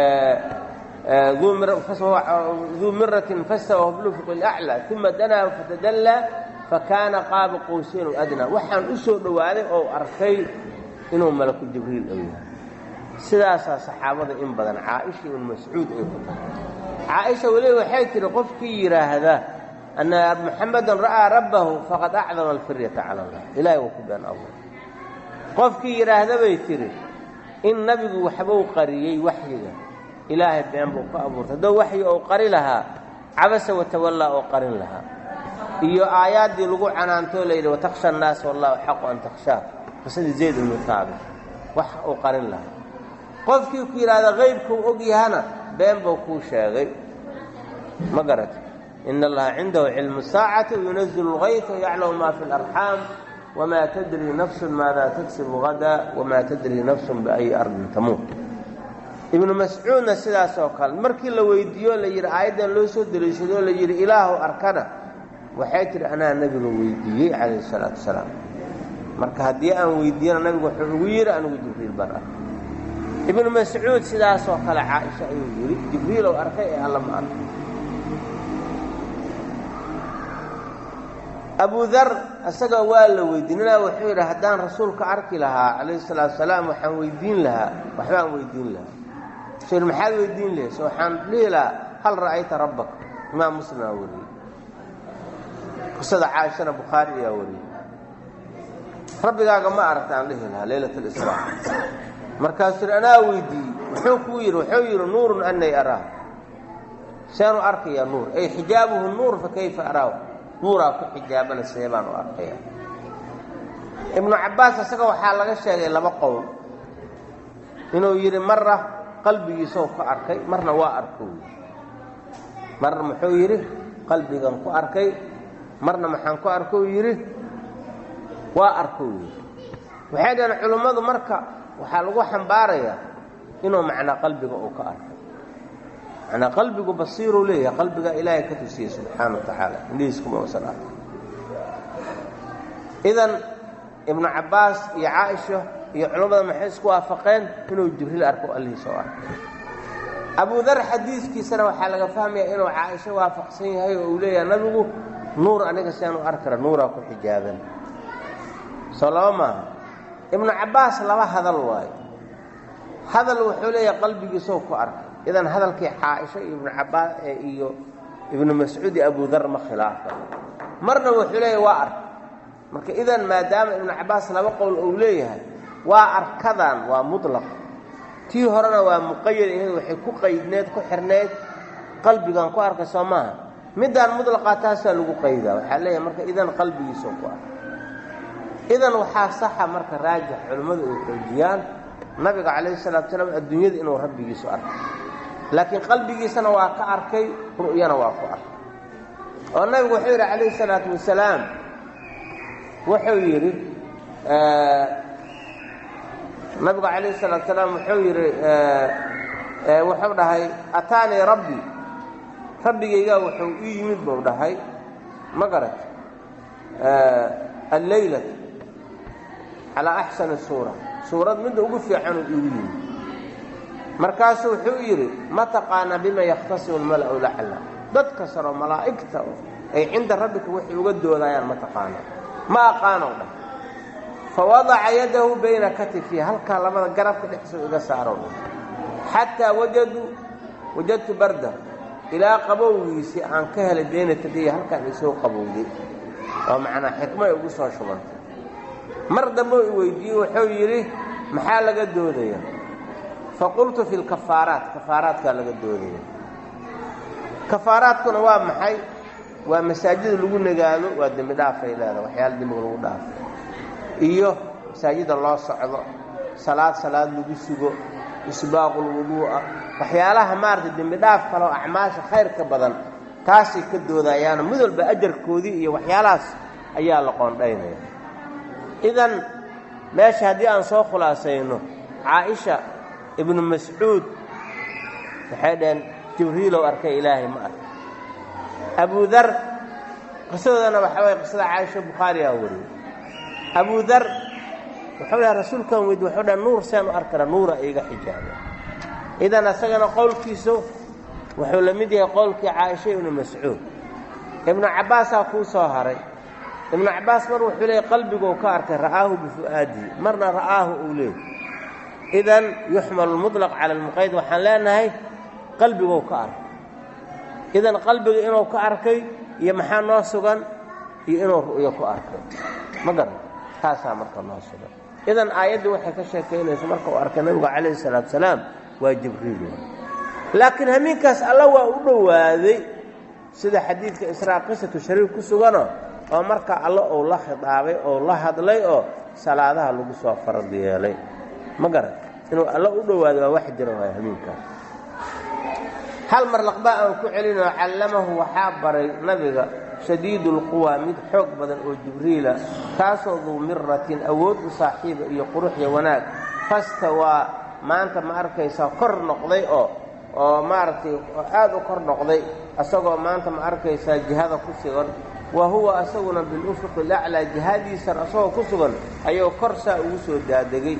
duu miratin fastawa blufuq اlأclى uma danaa fatadallaa fakaana qaaba qowseyn adnaa waxaan u soo dhowaaday oo arkay inuu malaku jibriil dhow yahay sidaasaa saxaabada in badan caaisha ibn mascuud ay ku tahay caaisha weliba waxay tihi qofkii yidhaahda ana muxamadan ra'aa rabbahu faqad acdama alfiryata cala allah ilahay waa ku been abuur qofkii yidhaahda bay tihi in nabigu waxbuu qariyey waxyiga ilaahay been buu ku abuurtay haddoo waxyi ou qari lahaa cabasa watawallaa oo qarin lahaa iyo aayaaddii lagu canaantoo layidhi watakhsha annaas wallahu xaqu an takhshaa qisadii zayd ibnu taabit wax uu qarin lahaa qofkii ku yidhaahda qaybkuu og yahana been buu kuu sheegay ma garata ina allaha cindahu cilmu saacati wayunazilu اlgayta yaclamu ma fi اlarxaam wma tadri nafsu maada tagsibu hada wma tadri nafsu biayi ardin tamuut ibnu mascuudna sidaas oo kale markii la weydiiyo la yidhi aayaddan loo soo deliishadoo la yidhi ilaahu arkana waxay tidhi anaa nebiga weydiiyey calayhi salaatu wasalaam marka haddii aan weydiiyana nabigu wuxuu ugu yidhi anigu jibriil baan arkay ibnu mascuud sidaasoo kale caaisha ayuu yidhi jibriilow arkay ee alla ma arkay abu dar isaga waa la weydiinana wuxuu yidhi haddaan rasuulka arki lahaa calayhi salaatu wasalaam waxaan weydiin lahaa waxbaan weydiin lahaa wuxuu yidhi maxaad weydiin lahays waxaan dhihi lahaa hal ra'ayta rabbaka imaam muslim aa wariyey qisada caaishana bukhaari ayaa wariyey rabbigaaga ma aragtaan dhihi lahaa leylat alisraa markaasuu yidhi anaa weydiiyey muxuu kuu yidhi wuxuu yidhi nuurun anay araah seenu arkayaa nuur ay xijaabuhu nuur fa kayfa araahu nuuraa ku xijaabana see baan u arkaya ibnu cabbaas isaga waxaa laga sheegay laba qowl inuu yidhi marra qalbigiisou ku arkay marna waa arko marna muxuu yidhi qalbigan ku arkay marna maxaan ku arkou yidhi waa arkou yidhi waxay dhaheen culummadu marka waxaa lagu xambaarayaa inuu macnaa qalbiga uu ka arkay manaa qalbigu basiiruu leeyahay qalbigaa ilaahay ka tusiyey subxaana wa tacaala indhihiiskuma usan arkay idan ibnu cabbaas iyo caaisha iyo culammada maxay isku waafaqeen inuu jibriil arko allihiis oo arkay abu dar xadiiskiisana waxaa laga fahmayaa inuu caaisho waafaqsan yahay oo uu leeyahay nabigu nuur aniga siaan u arkara nuuraa ku xijaaban soo laba maaha ibnu cabbaas laba hadal waayo hadal wuxuu leeyahay qalbigiisoo ku arkay idan hadalkii caaisho iyo ibnu cabbaas iyo ibnu mascuud iyo abu dar ma khilaafa marna wuxuu leeyahay waa ark marka idan maadaama ibnu cabbaas laba qowl uu leeyahay waa arkadan waa mutlaq tii horena waa muqayad iyadu waxay ku qaydneed ku xirneyd qalbigan ku arkay soo maaha middaan mutlaqaa taasaa lagu qaydaa waxaa leeyahay marka idan qalbigiisoo ku arkay idan waxaa saxa marka raajix culimmadu ay xoojiyaan nabiga calayhi salatu salaam adduunyada inuu rabbigiisu arkay laakiin qalbigiisana waa ka arkay ru'yana waa ku arkay oo nabigu wuxuu yidhi calayhi salaatu wasalaam wuxuu yidhi nabigu calayhi salaatu salaam wuxuu yidhi wuxuu dhahay ataanii rabbi rabbigaygaa wuxuu ii yimid buu dhahay ma garat alleylat calaa axsani suura suurad midda ugu fiicanuu iigu yimid markaasuu wuxuu yidhi ma taqaanaa bima yakhtasimu lmala'u lacla dadka saro malaa'igta ay cinda rabbika waxay uga doodayaan ma taqaanaa ma aqaanow dhah fa wadaca yadahu bayna katifihi halkaa labada garabka dhexsoo iga saarow dhah xataa wajaduu wajadtu barda ilaa qabowgiisii aan ka helay bayna tadiya halkaan isoo qabowday oo macnaa xikmay ugu soo shubantay mar dambe i weydiiyey wuxuu yidhi maxaa laga doodaya faqultu fi lkafaaraat kafaaraadkaa laga doodaya kafaaraadkuna waa maxay waa masaajida lagu nagaado waa dembi dhaafay leedaha waxyaala dembiga lagu dhaafo iyo masaajida loo socdo salaad salaad lagu sugo isbaaqulwuduu'a waxyaalaha maaragtay dembi dhaaf kale oo acmaasha khayr ka badan taasay ka doodayaano mid walba ajarkoodii iyo waxyaalahaas ayaa la qoondhaynaya idan meesha haddii aan soo khulaasayno caaisha ibnu mascuud waxay dhaheen jibriilow arkay ilaahay ma arkay abu dar qisadoodana waxaa waye qisada caaisha bukhaarigaa wariyey abu dar wuxuu dhaha rasuulkan weyd wuxuu dhaha nuur seen u arkara nuura iiga xijaaba idan asagana qowlkiisu wuxuu la mid yahay qowlkii caaisha ibnu mascuud ibnu cabbaasaa kuu soo haray ibnu cabbaas mar wuxuu leeyay qalbiguu ka arkay ra'aahu bifu'aadihi marna ra'aahu uu leeyay idan yuxmalu lmuطlaq cala almuqayd waxaan leenahay qalbiguu ka arkay idan qalbiga inuu ka arkay iyo maxaa noo sugan iyo inuu ru'yo ku arkay ma garan taasaa marka noo sugan idan aayaddii waxay ka sheekaynaysa marka uu arkay nabigu calayhi salaatu salaam waa jibriil laakiin hamiinkaas alla waa u dhowaaday sida xadiidka israa qisatu shariif ku sugano oo marka alla uu la khidaabay oo la hadlay oo salaadaha lagu soo farad yeelay ma garan inuu alla u dhowaaday waa wax jira waay hamiinkaas hal mar laqba aan ku celinoo callamahu waxaa baray nabiga shadiidu lquwa mid xoog badan oo jibriila kaasoo duu miratin awood u saaxiiba iyo quruxya wanaag fastawaa maanta ma arkaysaa kor noqday oo oo maaragtay aad u kor noqday asagoo maanta ma arkaysaa jihada ku sugan wa huwa asaguna bilufuqi laclaa jihadiisan asagoo ku sugan ayuu kor saa ugu soo daadegay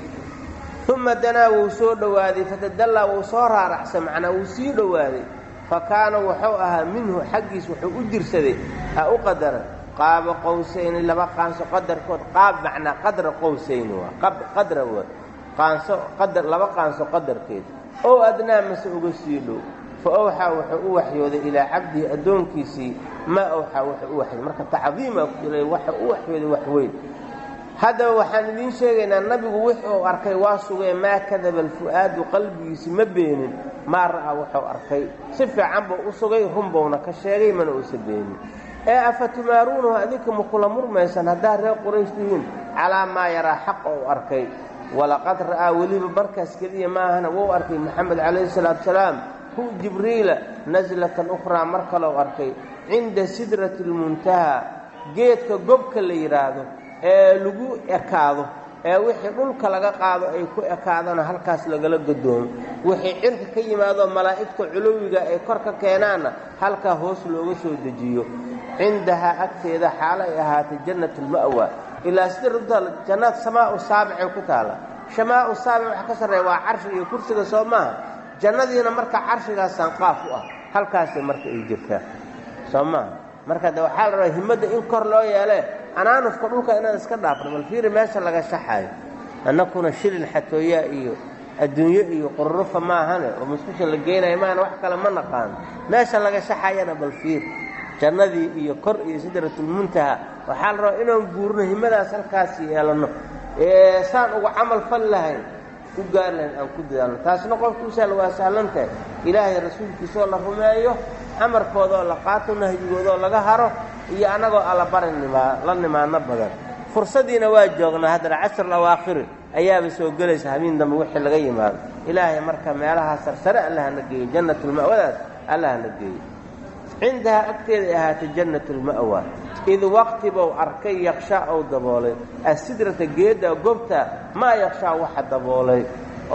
uma danaa wuu soo dhowaaday fatadallaa wuu soo raaracsay macnaa wuu sii dhowaaday fa kaana wuxuu ahaa minhu xaggiis wuxuu u jirsaday ha u qadaran qaaba qowsayni laba qaanso qadarkood qaab macnaa qadra qowsayni waa qadra waa qaanso qadar laba qaanso qadarkeed ow adnaa mase uga sii dhow fa owxaa wuxuu u waxyooday ilaa cabdihi addoonkiisii maa owxaa wuxuu u waxyooday marka tacdiimaa ku jira waxa u waxyooday wax weyn haddaba waxaan idiin sheegaynaa nabigu wuxuu arkay waa sugee maa kadaba alfu'aadu qalbigiisi ma beenin maa ra'aa wuxuu arkay si fiican buu u sugay runbowna ka sheegay mana uusa beenin ee afa tumaaruunahu adinka ma kula murmaysan haddaad reer quraysh tihiin calaa maa yaraa xaqa uu arkay walaqad ra'aa weliba markaas keliya maahana wuu arkay maxamed calayhi salaatu salaam hu jibriila naslatan ukhraa mar kaleu arkay cinda sidrati almuntahaa geedka gobka la yidhaahdo ee lagu ekaado ee wixii dhulka laga qaado ay ku ekaadana halkaas lagala gadoomo wixii cirka ka yimaadoo malaa'igta culuwiga ay kor ka keenaanna halkaa hoos looga soo dejiyo cindahaa agteeda xaalo ay ahaatay jannatulma'wa ilaa sida runta jannaad samaa'u saabicay ku taalla shamaa'u saabic waxa ka sarreeya waa carshi iyo kursiga soo maaha jannadiina marka carshigaas sanqaaf u ah halkaasay marka ay jirtaa soo maaha marka de waxaa la rabaa himmadda in kor loo yeele anaanufka dhulka inaan iska dhaafno bal fiiri meesha laga shaxaayo annakuna shilin xatooyaa iyo adduunyo iyo qururufa maahane oo musqusha la geynayo maahane wax kale ma naqaano meesha laga shaxayana bal fiir jannadii iyo kor iyo sidratulmuntaha waxaa la rabaa inaan guurno himmadaas halkaas yeelanno ee saan uga camal fal lahayn u gaar lahayn aan ku dadaalno taasna qofkuusaal waa sahlantahay ilaahay rasuulkiisaoo la rumeeyo amarkoodaoo la qaato nahyigoodoo laga haro iyo annagoo alla bari nimaa la nimaano badan fursadiina waa joognaa haddana casr awaakhiri ayaaba soo gelaysa habeen dambe wixii laga yimaado ilaahay marka meelahaa sarsare allahana geeyo jannatulma'wadaas allahana geeyo cindahaa agteeday ahaatay jannatulma'wa id waqti bou arkay yakshaa ou daboolay asidrata geedda gobta maa yakshaa waxa daboolay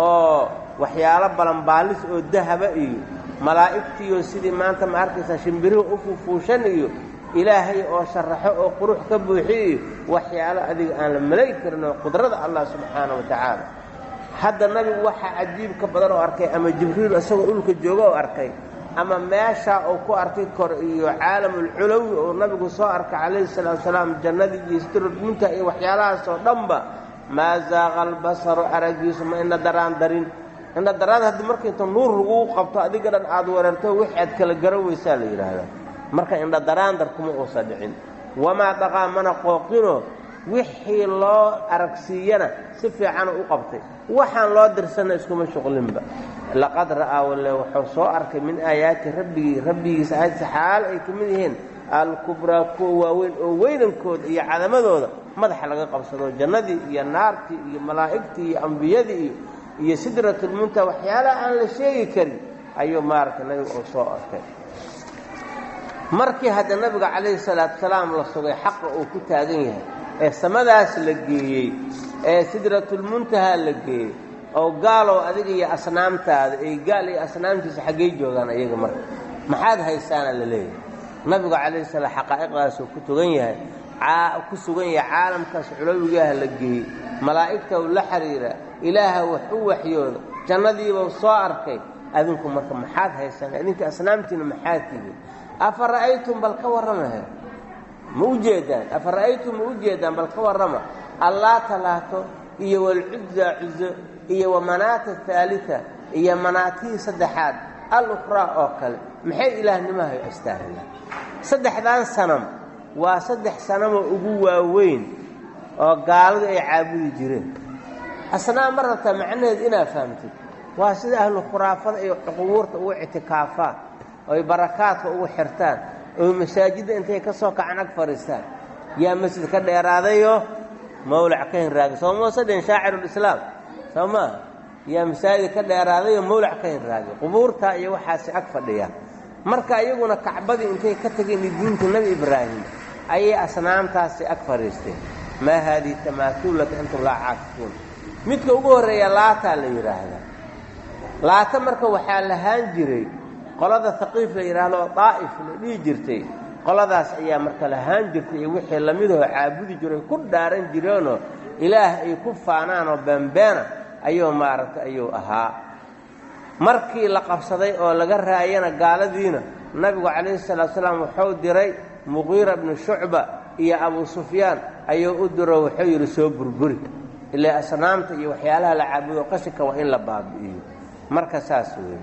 oo waxyaalo balanbaalis oo dahaba iyo malaa'igtiiyo sidii maanta ma arkaysaa shimbirihu u fuufuushan iyo ilaahay oo sharaxo oo qurux ka buuxiy iyo waxyaalo adiga aan la malay karin oo qudrada allah subxaana wa tacaala hadda nabigu waxaa cajiibka badan oo arkay ama jibriil isagoo dhulka jooga oo arkay ama meeshaa uu ku arkay kor iyo caalamulculawi oo nabigu soo arkay calayhi salaatu salaam jannadii iyo sidramunta iyo waxyaalahaas oo dhanba maa zaaqa albasaru araggiisu ma ina daraan darin ina daraan haddii marka inta nuur laguu qabto adiga dhan aad weerarto wixii aad kala garan weysaa la yidhaahdaa marka indha daraandar kuma uusa dhicin wamaa dhaqaa mana qooqino wixii loo aragsiiyana si fiicana u qabtay waxaan loo dirsanna iskuma shuqlinba laqad ra'aa walle wuxuu soo arkay min aayaati rabbigii rabbigiisa aayadsa xaal ay ka mid yihiin alkubraa kuwa waaweyn oo weynankooda iyo cadamadooda madaxa laga qabsado jannadii iyo naartii iyo malaa'igtii iyo ambiyadii iyo iyo sidratulmunta waxyaalaha aan la sheegi karin ayuu maaragtay nabiga uu soo arkay markii hadda nabiga calayhi salaatu salaam la sugay xaqa uu ku taagan yahay ee samadaas la geeyey ee sidratulmuntaha la geeyey oo gaalow adiga iyo asnaamtaada ay gaal iyo asnaamtiisa xaggey joogaan iyaga marka maxaad haysaana la leeyahay nabigu calayhi salaam xaqaa'iqdaasuu ku tugan yahay ku sugan yahay caalamkaas culawigaah la geeyey malaa'igta uu la xidhiira ilaaha wax u waxyooda jannadiibau soo arkay adinku marka maxaad haysaan idinka asnaamtiina maxaad tihiin afa ra'aytum bal ka warramahe ma u jeedaan afa ra'aytum ma u jeedaan bal ka warrama allaata laato iyo walcuzza cuzo iyo wamanaata haalita iyo manaatihii saddexaad al-ukhraa oo kale maxay ilaahnimahay astaahila saddexdan sanam waa saddex sanamoo ugu waaweyn oo gaaladu ay caabudi jireen asnaam ma rabtaa macnaheed inaad fahamtid waa sida ahlu khuraafada ay qubuurta ugu ictikaafaan oy barakaadka ugu xirtaan oy masaajidda intay ka soo kacan ag fadhiistaan yaa masjid ka dheeraadayoo mawlac ka hinraagay soo moose dhin shaacirulislaam soo maaha yaa masaajid ka dheeraadayoo mawlac ka hinraagay qubuurtaa iyo waxaasi ag fadhiyaan marka iyaguna kacbadii intay ka tageen diinta nebi ibraahim ayay asnaamtaasi ag fadhiisteen maa haadihi tamaatuulaka antum laa caakifuun midka ugu horreeya laataa la yidhaahdaa laata marka waxaa lahaan jiray qolada haqiif la yidhaahdo daa'if la dhihi jirtay qoladaas ayaa marka lahaan jirtay iyo wixii lamidahoo caabudi jiray ku dhaaran jireenoo ilaah ay ku faanaanoo beenbeena ayuu maaragtay ayuu ahaa markii la qabsaday oo laga raayana gaaladiina nabigu calayhi salaatu salaam wuxuu diray muqiira bnu shucba iyo abuu sufyaan ayuu u diro wuxuu yidhi soo burburi ilaa asnaamta iyo waxyaalaha la caabudo qashinka waa in la baabi'iyo marka saas weeye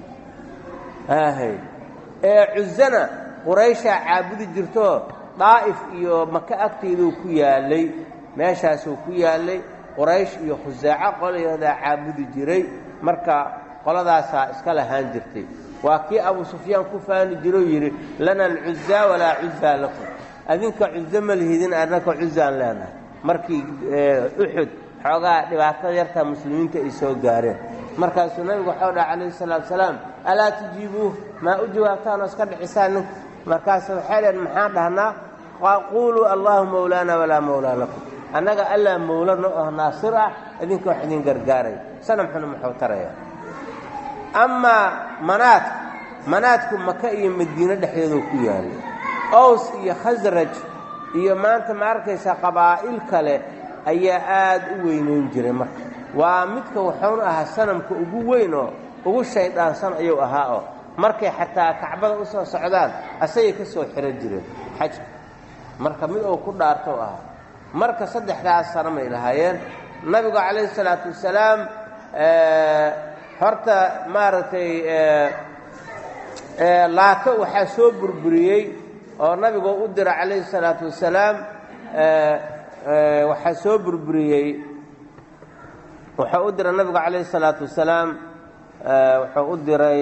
aahay ee cuzana qurayshaa caabudi jirtoo daa'if iyo maka agteeduu ku yaallay meeshaasuu ku yaallay quraysh iyo khusaaco qolayahdaa caabudi jiray marka qoladaasaa iska lahaan jirtay waa kii abuu sufyaan ku faani jiroo yidhi lana alcuzaa walaa cuzaa lakum adinka cuzo ma lihidin annaka cuzaan leenahay markii uxud xoogaa dhibaatada yartaa muslimiinta ay soo gaareen markaasuu nabigu waxau dhaha calayhi salaatu salaam alaa tujiibuuh maa u jawaabtaanoo iska dhicisaan ninka markaasu waxay dheen maxaan dhahnaa quuluu allaahu mawlaana walaa mawlaa lakum annaga allaa mawla no oh naasir ah idinka wax idin gargaaray sanamxuna muxuu taraya amaa manaadka manaadku maka iyo madiine dhexdeeduu ku yaalay ows iyo khasraj iyo maanta ma arkaysaa qabaa'il kale ayaa aad u weynayn jiray marka waa midka wuxuuna ahaa sanamka ugu weyn oo ugu shayddaansan ayuu ahaa oo markay xataa kacbada u soo socdaan asagay ka soo xihan jireen xajka marka mid uu ku dhaartou ahaa marka saddexdaas sanamay lahaayeen nabigu calayhi salaatu wasalaam horta maaragtay laato waxaa soo burburiyey oo nabigu u dira calayhi salaatu wasalaam waxaa soo burburiyey wuxuu u diray nabigu calayhi salaatu wasalaam wuxuu u diray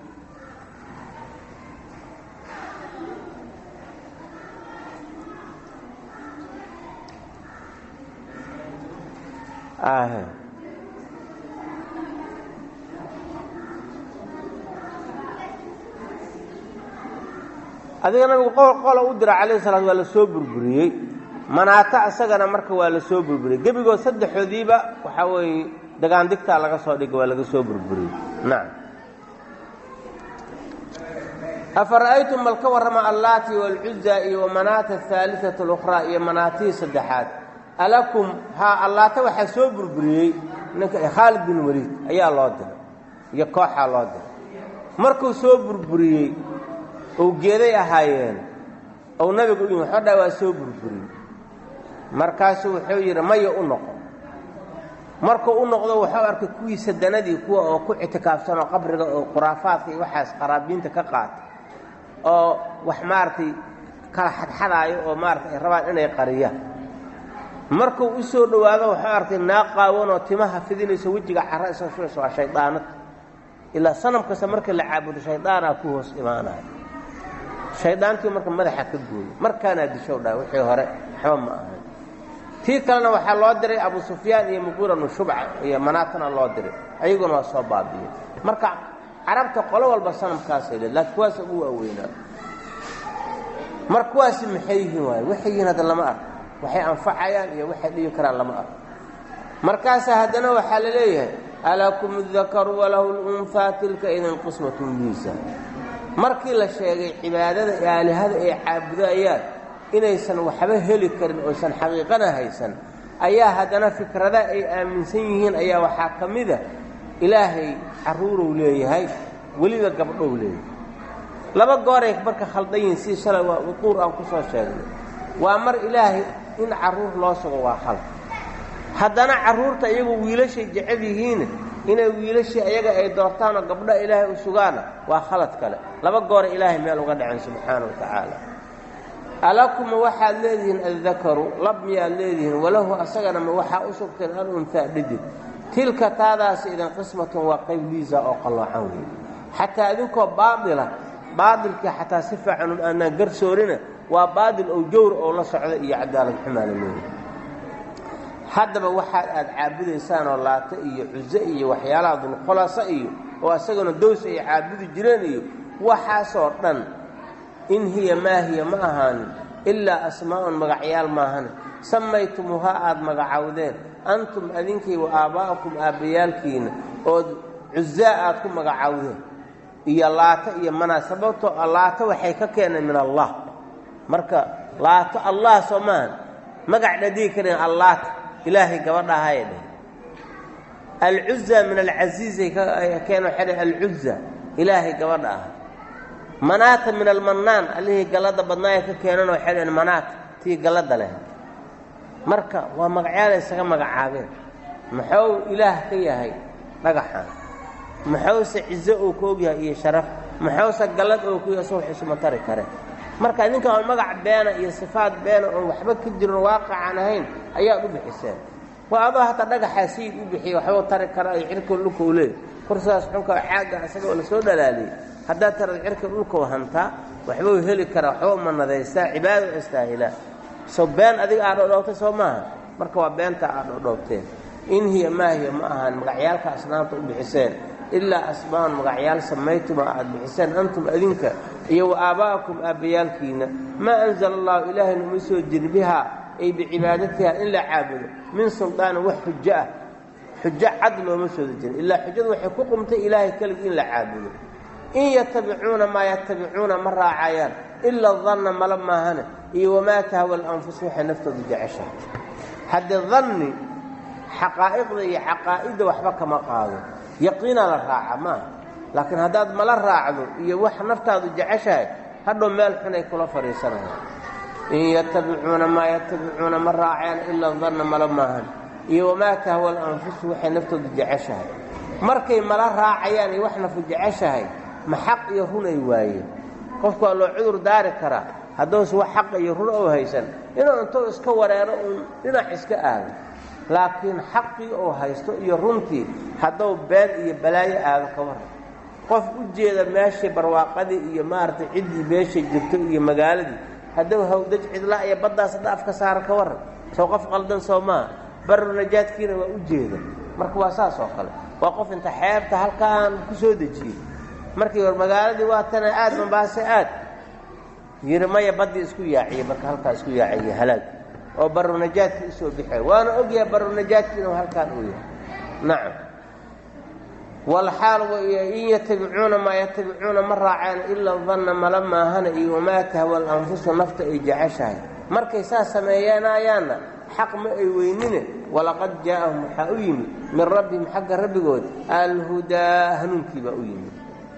adiga nabigu qola u dira calayhi salaat waa la soo burburiyey manaato isagana marka waa la soo burburiyey gebigood saddexoodiiba waxaa weeye dagaandigtaa laga soo dhigay waa laga soo burburiyey nacam afa ra'aytum bal ka warrama allaati waalcuza iyo wamanaata ahaaliata alukhraa iyo manaatihii saddexaad alakum haa allaata waxaa soo burburiyey ninka khaalid bin waliid ayaa loo diray iyo kooxaa loo diray markuu soo burburiyey ou geeday ahaayeen ou nabigu u yimi waxoo dhaa waa soo burburiyey markaasuu wuxuu yidhi maya u noqo markuu u noqdo wuxuu arkay kuwii sadanadii kuwa oo ku ictikaafsanoo qabriga oo khuraafaadka iyo waxaas qaraabiinta ka qaatay oo wax maaragtay kala xadxadaayo oo maaratay ay rabaan inay qariyaan markuu u soo dhowaado wuxuu arkay naaq qaawanoo timaha fidinayso wejiga cara isoo shurayso waa shaydaanad ilaa sanam kasta marka la caabudo shaydaanaa ku hoos imaanaya shaydaantii marka madaxa ka gooyo markaanaa dishow dhaha wixii hore waxba ma ahayn tii kalena waxaa loo diray abu sufyaan iyo muqiiranu shubca iyo manaatana loo diray ayaguna waa soo baabi'ey marka carabta qolo walba sanamkaasay leed laakiin kuwaasa ugu waaweynaa mar kuwaasi maxay yihiin waaye waxay yihiin hadda lama arko waxay anfacayaan iyo waxay dhibi karaan lama arko markaasaa haddana waxaa la leeyahay alakum adakaru walahu lunhaa tilka idan qismatun diisa markii la sheegay cibaadada aalihada ay caabudayaan inaysan waxba heli karin oysan xaqiiqana haysan ayaa haddana fikrada ay aaminsan yihiin ayaa waxaa ka mida ilaahay carruurow leeyahay weliba gabdhow leeyahay laba gooray marka khaldan yihiin si shalay waa uquur aan ku soo sheegnay waa mar ilaahay in carruur loo sugo waa khalad haddana carruurta iyagu wiilashay jecel yihiin inay wiilashii ayaga ay doortaanoo gabdho ilaahay u sugaana waa khalad kale laba goora ilaahay meel uga dhacen subxaana wa tacaala alakuma waxaad leedihiin addakaru lab miyaad leedihiin walahu asagana ma waxaa u sugteen alunhaa dhidig tilka taadaasi idan qismatun waa qayb liisa oo qalloocan wey xataa idinkoo baadila baadilkii xataa si fiican aanaan garsoorina waa baadil oo jawr oo la socda iyo cadaalad xumaana leeyahay haddaba waxaad aad caabudaysaan oo laata iyo cuso iyo waxyaalaha dulkhulasa iyo oo isagana dows ay caabudi jireen iyo waxaasoo dhan in hiya maa hiya ma ahaanin ilaa asmaa'un magacyaal maahane samaytumuuhaa aad magacawdeen antum adinkii wa aabbaa'akum aabbayaalkiina ood cuzaa aad ku magacawdeen iyo laata iyo manaa sababtoo laata waxay ka keeneen min allah marka laato allah soo maahan magac dhadii karin allaata ilaahay gabadha ahaya dheh alcuza min alcasiizay keen waxay dheh alcuza ilaahay gabadha ah manaata min almannaan allihii gallada badnaaya ka keenan waxay dheheen manaata tii gallada leh marka waa magacyaala isaga magacaabeen muxuu ilaah ka yahay dhagaxan muxuuse cizo uu ka og yahay iyo sharaf muxuuse gallad oo ku yahay soo xisuma tari kare marka idinka oon magac beena iyo sifaad beena oon waxba ka jirin waaqicaan ahayn ayaad u bixiseen waa adoo hataa dhagaxaa sayid u bixiya waxbuu tari kara ay cirka dhulka u leey kursidaas xunka caagga isaga oo lasoo dhalaaliyey haddaad tarad cirka dhulkau hantaa waxbuu heli karaa waxba umanadaystaa cibaado istaahilaa so been adiga aad dhodhoobtay soo maaha marka waa beenta aad dhodhoobteen in hiya maa hiya ma ahaan magacyaalka asnaamta u bixiseen ilaa asmaa'un magacyaal samaytuma aad bixiseen antum adinka iyo wa aabba'akum aabbayaalkiina maa anzala allahu ilaahayna uma soo jiri bihaa ay bicibaadatiha in la caabudo min suldaanin wax xujo ah xujo cad looma sooda jirin ilaa xujadu waxay ku qumtay ilaahay keligii in la caabudo in yatabicuuna maa yatabicuuna ma raacayaan ila danna mala maahane iyo wamaa tahwa alanfus waxay naftooda jeceshahay haddii danni xaqaa'iqda iyo caqaa'idda waxba kama qaado yaqiinaa la raaca maaha laakiin haddaad mala raacdo iyo wax naftaadu jeceshahay hadhow meel xunay kula fadhiisanayaan in yatabicuuna maa yatabicuuna ma raacayaan ila danna mala maahan iyo wamaa tahwa alanfusu waxay naftooda jeceshahay markay mala raacayaan iyo wax nafu jeceshahay ma xaq iyo run ay waayeen qofku waa loo cudur daari karaa hadduuse wax xaqa iyo run oo haysan inuu intuu iska wareero uun dhinac iska aado laakiin xaqii oo haysto iyo runtii hadduu been iyo balaayo aado ka waran qof u jeeda meeshii barwaaqadii iyo maaragtay ciddii meeshay jirto iyo magaaladii hadduu hawdaj cidla iyo baddaas hadda afka saara ka waran soo qof qaldan soo maaha baru najaadkiina waa u jeeda marka waa saas oo kale waa qof inta xeebta halkaan ku soo dejiyey markii war magaaladii waa tana aad mambaase aad yiri maya baddii isku yaaciyey marka halkaa isku yaaciye halaag oo barunajaadkii usoo bixay waana ogyahay barunajaadki inuu halkaan uu yahay nacam walxaal in yatabicuuna maa yatabicuuna ma raaceen ilaa danna mala maahana iyo wamaa tahwa alanfusu nafta ay jeceshahay markay saas sameeyanayaanna xaq ma ay weynine walaqad jaa'ahum waxaa u yimid min rabbihim xagga rabbigood alhudaa hanuunkii baa u yimid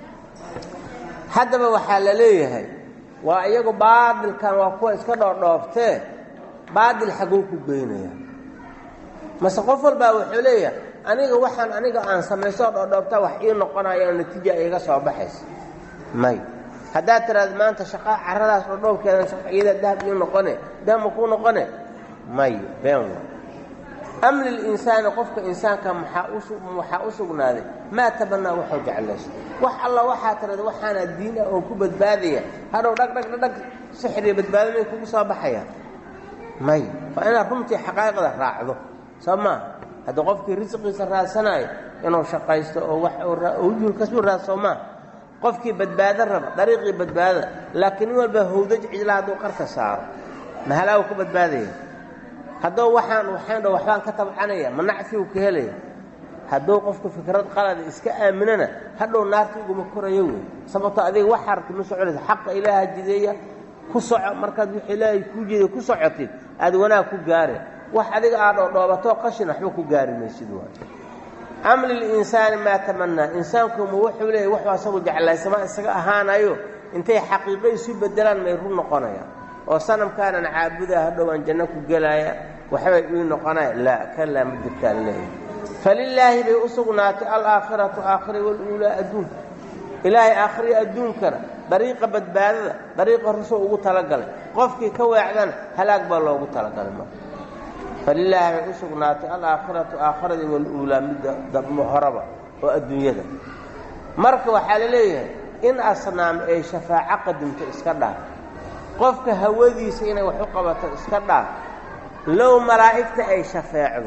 haddaba waxaa la leeyahay waa iyagu baadilkan waa kuwa iska dhoodhooftee baadil xaguu ku geynaya mase qof walbaa wuxuu leeyahay aniga waxaan aniga aan samaysoo dhoodhoobtaa wax ii noqonayo natiija iga soo baxaysa may haddaad tiraada maanta shaqaa caradaas dhoodhoobkeedan iyada dahab ii noqone dahab ma kuu noqone may been wa am lilinsaani qofka insaanka maxaa u sugnaaday maa tabanaa waxuu jeclayso wax alla waxaa tirada waxaana diin ah oo ku badbaadaya hadhow dhag dhag dhag sixriya badbaado may kugu soo baxayaan may waa inaad runtii xaqaa'iqda raacdo soo maaha haddii qofkii risqiisa raadsanayo inuu shaqaysto oo wax hujur kasuu raadsoo maaha qofkii badbaado raba dariiqii badbaadada laakiin in walba hawdaj cidla hadduu qarka saaro mahalaagu ka badbaadaya haddou waxaan waxaan dho waxbaan ka tabcanaya ma nacfiu ka helaya hadduu qofku fikrad qalada iska aaminana hadhow naarta iguma korayo wey sababto adiga wax harti ma soconaysa xaqa ilaaha jideeya ku soco markaad wix ilaahay kuu jeeday ku socotid aad wanaag ku gaare wax adiga aad dhoodhoobatoo qashin waxba ku gaari maysid waay am lilinsaani maa tamanaa insaankuma wuxuu leeyahy waxuu asagu jeclaysama isaga ahaanayo intay xaqiiqo isu bedelaan may run noqonayaan oo sanamkaanan caabudaa hadhowaan janno ku gelaya waxbay ii noqonaya laa kalaa ma jirtaan leeyahy falilaahi bay u sugnaatay alaakhiratu aakhira waluulaa adduunka ilaahay aakhiriya adduunkana dariiqa badbaadada dariiqa rusuu ugu talagalay qofkii ka weecdana halaag baa loogu talagalay marka falilaahi bay u sugnaatay alaakhiratu aakhiradii waluulaa midda horaba oo adduunyada marka waxaa la leeyahay in asnaam ay shafaaco qadimto iska dhaaf qofka hawadiisa inay wax u qabato iska dhaaf low malaa'igta ay shafeecdo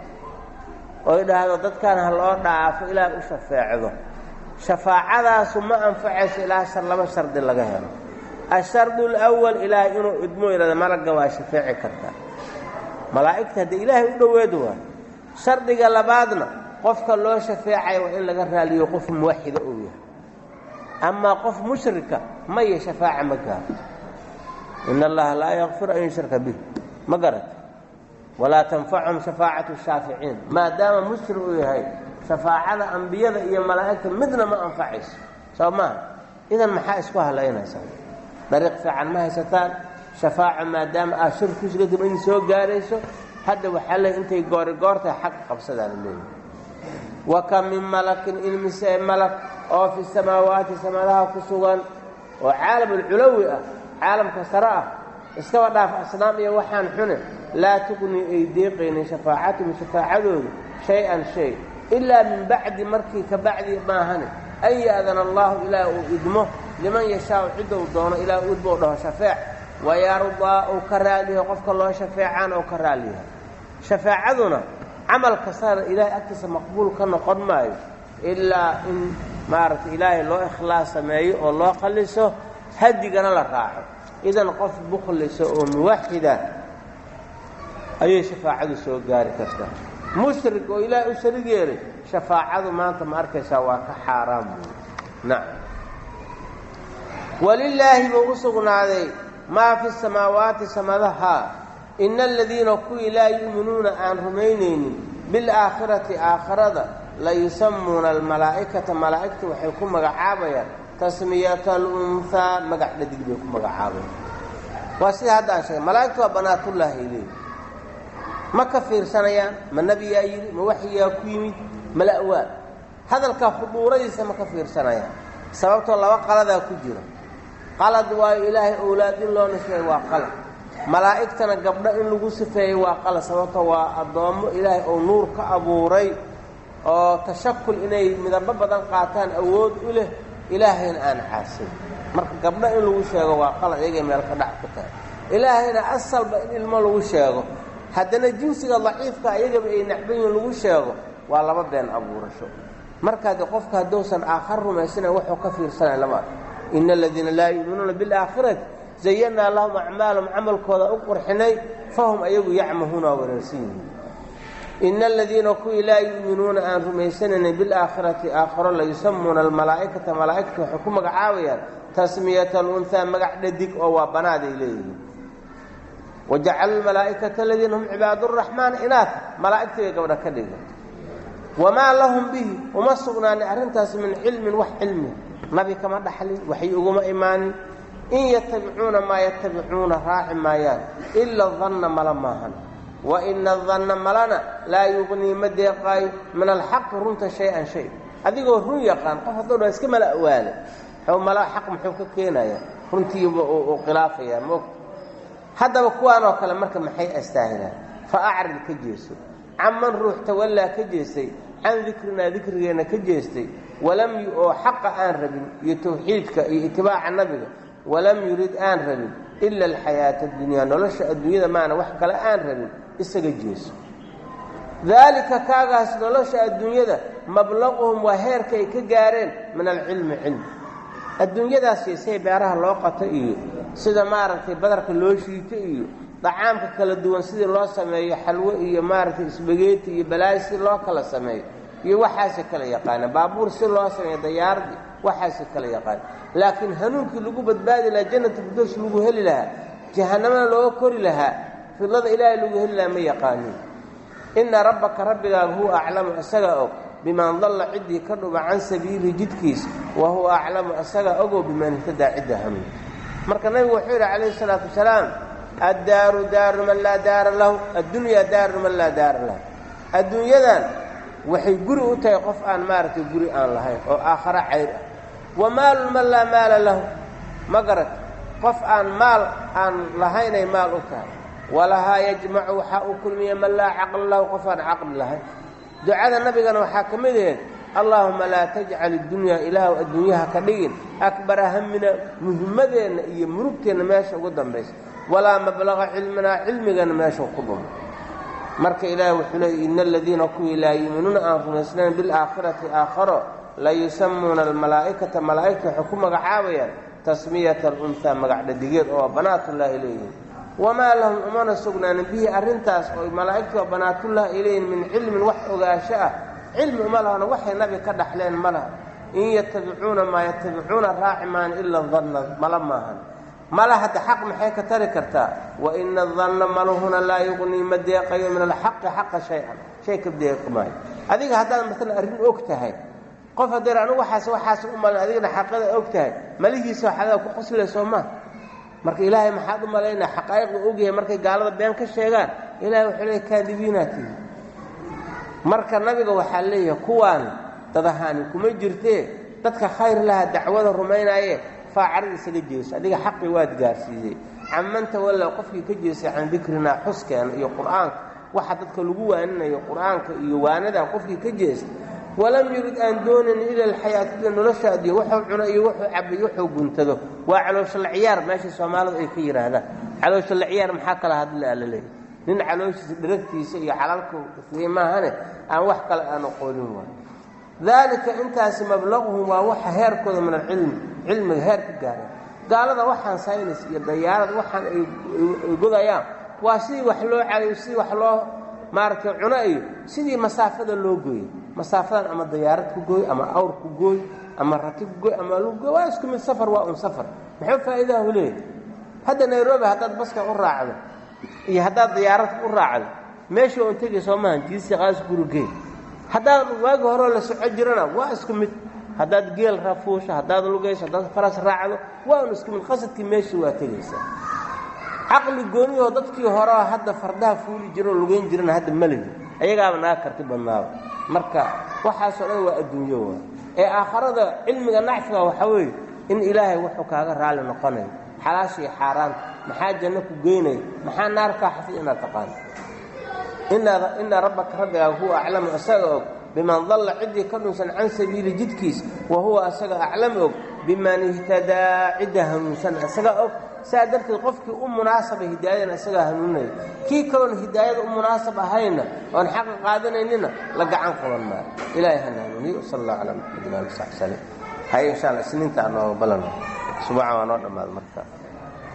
oy dhahdo dadkan ha loo dhaafo ilaah u shafeecdo shafaacadaasu ma anfacayso ilaa shar laba shardi laga helo ashardu alawal ilaahay inuu idmo yidhahda malagga waa shafeeci kartaa malaa'igta haddii ilaahay u dhoweed waay shardiga labaadna qofka loo shafeecayo waa in laga raaliyo qof muwaxida uu yahay amaa qof mushrika maya shafaaca ma gaarto in allaha laa yakfir an yushraka bih ma garata walaa tanfachum shafaacatu shaaficiin maadaama mushrik uu yahay shafaacada ambiyada iyo malaa'igta midna ma anfacayso soo maaha idan maxaa isku halaynaysaa dariiq fiican ma haysataan shafaaca maadaama aad shir ku sugantay ma idin soo gaarayso hadda waxaa leey intay goori goortahay xaq qabsadaana leeyahy wa kam min malakin ilmise malak oo fi samaawaati samadaha ku sugan oo caalamulculawi ah caalamka sare ah iskaba dhaaf asnaam iyo waxaan xune laa tuqnii ay deeqaynin shafaacatuhum shafaacadoodu shay-an shay ilaa min bacdi markii ka bacdi maahane an ya'dana allahu ilaah uu idmo liman yashaau ciddou doono ilaah u idmo u dhaho shafeec wayardaa uu ka raaliyahay qofka loo shafeecaan ou ka raaliyahay shafaacaduna camal kastana ilaahay agtiisa maqbuul ka noqon maayo ilaa in maaragtay ilaahay loo ikhlaas sameeyo oo loo qalliso hadigana la raaco idan qof bukhlisa oo muwaxida ayay shafaacadu soo gaari kartaa mushrik oo ilaahay u sharig yeelay shafaacadu maanta ma arkaysaa waa ka xaaraan buuri nacam walilaahi buu u sugnaaday maa fi samaawaati samadaha ina aladiina kuwii laa yu'minuuna aan rumaynaynin bilaakhirati aakhirada la yusamuuna almalaa'ikata malaa'igta waxay ku magacaabayaan tasmiyata alunhaa magac dhadig bay ku magacaabayaan waa sida hadda aan sheegay malaa'igta waa banaatullaahi ay leeyihi ma ka fiirsanayaan ma nebiyaa yidhi ma waxyigaa ku yimid mala'waa hadalkaa khuduuradiisa ma ka fiirsanayaan sababtoo laba qaladaa ku jira qalad waayo ilaahay owlaad in loo nisbeeyo waa qalad malaa'igtana gabdho in lagu sifeeyey waa qalad sababtoo waa addoommo ilaahay oo nuur ka abuuray oo tashakul inay midabo badan qaataan awood u leh ilaahayna aan caasin marka gabdho in lagu sheego waa qalad iyagay meel ka dhac ku tahay ilaahayna asalba in ilmo lagu sheego haddana jinsiga daciifka iyagaba ay nacbayin lagu sheego waa laba been abuurasho markaade qofka hadduusan aakhar rumaysana wuxuu ka fiirsanaya lama arko ina aladiina laa yu'minuuna bilaakhirati zayannaa lahum acmaalahum camalkooda u qurxinay fahum ayagu yacmahuuna waa wanaagsan yihiin ina aladiina kuwii laa yu'minuuna aan rumaysanaynin bilaakhirati aakharo la yusamuuna almalaa'ikata malaa'igta waxay ku magacaabayaan tasmiyata alunhaa magac dhadig oo waa banaaday leeyihiin wajacalu lmalaa'ikata aladiina hum cibaaduraxmaan inaata malaa'igtii bay gabdha ka dhigan wamaa lahum bihi uma sugnaanin arrintaas min cilmin wax cilmi nabi kama dhaxlin waxay uguma imaanin in yatabicuuna maa yatabicuuna raaci maayaan ila danna mala maahan wa ina adanna malana laa yuqnii ma deeqaayo min alxaqi runta shay-an shay adigoo run yaqaan qof hadduu dha iska mala awaale xuu mala xaq muxuu ka keenayaa runtiiba uu khilaafayaa moogta haddaba kuwaan oo kale marka maxay astaahilaan fa acrid ka jeeso canman ruux tawallaa ka jeestay can dikrinaa dikrigeenna ka jeestay walam oo xaqa aan rabin iyo tawxiidka iyo itibaaca nabiga walam yurid aan rabin ila alxayaata adunyaa nolosha adduunyada maana wax kale aan rabin isaga jeeso daalika kaagaas nolosha adduunyada mablaquhum waa heerka ay ka gaareen min alcilmi cilmi adduunyadaas yeesay beeraha loo qato iyo sida maaragtay badarka loo shiito iyo dacaamka kala duwan sidii loo sameeyo xalwo iyo maaragtay isbageeti iyo balaayo si loo kala sameeyo iyo waxaase kala yaqaana baabuur si loo sameeyo dayaaradii waxaase kala yaqaana laakiin hanuunkii lagu badbaadi lahaa jannata firdows lagu heli lahaa jahanamana looga kori lahaa fidlada ilaahay lagu heli lahaa ma yaqaanin inna rabbaka rabbigaaga huwa aclamu isagaa og biman dalla ciddii ka dhuba can sabiilihi jidkiisa wa huwa aclamu isagaa ogoo biman ihtadaa cidda hanuun marka nabigu wuxuu yidhi calayhi salaatu wasalaam addaaru daaru man laa daara lahu addunyaa daaru man laa daara lahu adduunyadan waxay guri u tahay qof aan maaragtay guri aan lahayn oo aakharo cayr ah wa maalun man laa maala lahu ma garat qof aan maal aan lahaynay maal u tahay walahaa yajmacu waxaa uu kulmiya man laa caqla lahu qof aan caqli lahayn ducada nabigana waxaa ka mid aheed allaahuma laa tajcal iddunyaa ilaahu adduunyaha ka dhigin akbara hamina muhimmadeenna iyo murugteenna meesha ugu dambaysa walaa mablaqa cilminaa cilmigana meesha ku dhumo marka ilaahi wuxuu leeyay ina aladiina kuwii laa yuuminuuna aan rumaysnayn bilaakhirati aakharo la yusamuuna almalaa'ikata malaa'igta waxay ku magacaabayaan tasmiyata alunhaa magacdhadigeed oo banaatullaahi leeyihin wamaa lahum umana sugnaanin bihi arrintaas oo malaa'igtu waa banaatullahi ay leeyihin min cilmin wax ogaasho ah cilmi uma lahana waxay nabi ka dhaxleen ma laha in yatabicuuna maa yatabicuuna raaci maan ila danna mala maahan mala hadda xaq maxay ka tari kartaa wa ina adanna maluhuna laa yuqnii ma deeqayo min alxaqi xaqa shay-an shay ka deeqi maayo adiga haddaad maalan arrin og tahay qof haddee anigu waxaas waxaas u malin adigana xaqada og tahay malihiisa waxadaa ku qoslayso maa marka ilaahay maxaad u malaynaa xaqaa'iqda ogyahay markay gaalada been ka sheegaan ilahay wuxuu leeyahy kaadibiinaa tihi marka nabiga waxaa leeyahay kuwaan dadahaani kuma jirtee dadka khayr laha dacwada rumaynaaye faacarad isaga jeeso adiga xaqii waad gaarsiiyey caman tawallow qofkii ka jeestay can dikrinaa xuskeena iyo qur'aanka waxa dadka lagu waaninayo qur'aanka iyo waanadaa qofkii ka jeestay walam yurid aan doonayn ila alxayaatida noloshaadiyo wuxuu cuno iyo wuxuu cabo iyo wuxuu guntado waa calooshalla ciyaar meesha soomaalidu ay ka yidhaahdaan calooshalla ciyaar maxaa kala hadla la leeyahy nin calooshiisa dhiragtiisa iyo calalka fiye maahane aan wax kale aan aqoonin waay daalika intaasi mablaquhum waa waxa heerkooda min alcilmi cilmiga heer ka gaareen gaalada waxaan saynis iyo dayaarad waxaan ay godayaan waa sidii wax loo cadayo sidii wax loo maaragtay cuno iyo sidii masaafada loo gooyey masaafadan ama dayaarad ku gooy ama awr ku gooy ama rati ku gooy ama lug gooy waa isku mid safar waa un safar muxuu faa'iidahu leeyahy hadda nairobi haddaad baska u raacdo iyo haddaad dayaarad u raacdo meesha un tegay soo maahan jiisi qaas gurigey haddaad waagi horeo la soco jirana waa isku mid haddaad geel rafuusho haddaad lugayso haddaad faras raacdo waa un isku mid qasadkii meeshii waa tegaysaa caqli gooniyoo dadkii horeo hadda fardaha fuuli jiroo lugayn jirana hadda malihi ayagaaba naga karti badnaaba marka waxaasoo dhan waa adduunyo waa ee aakharada cilmiga nacfiga waxaa weeye in ilaahay wuxuu kaaga raalli noqonayo xalaashii xaaraanta maxaa janno ku geynaya maxaa naar kaa xafid inaad taqaano ina rabbaka rabbigaaga huwa aclamu isaga og biman dalla ciddii ka dhunsan can sabiili jidkiis wa huwa isaga aclam og biman ihtadaa cidda hanuunsan isaga og saa darteed qofkii u munaasaba hidaayadana isagaa hanuuninaya kii kaloon hidaayada u munaasab ahayna oon xaqa qaadanaynina la gacan qaban maayo ilaahay hana hanuuniyo sal allah calaa maxamedin ali saxbi salim hay insha alla isniinta anoo balano subaca waa noo dhammaada marka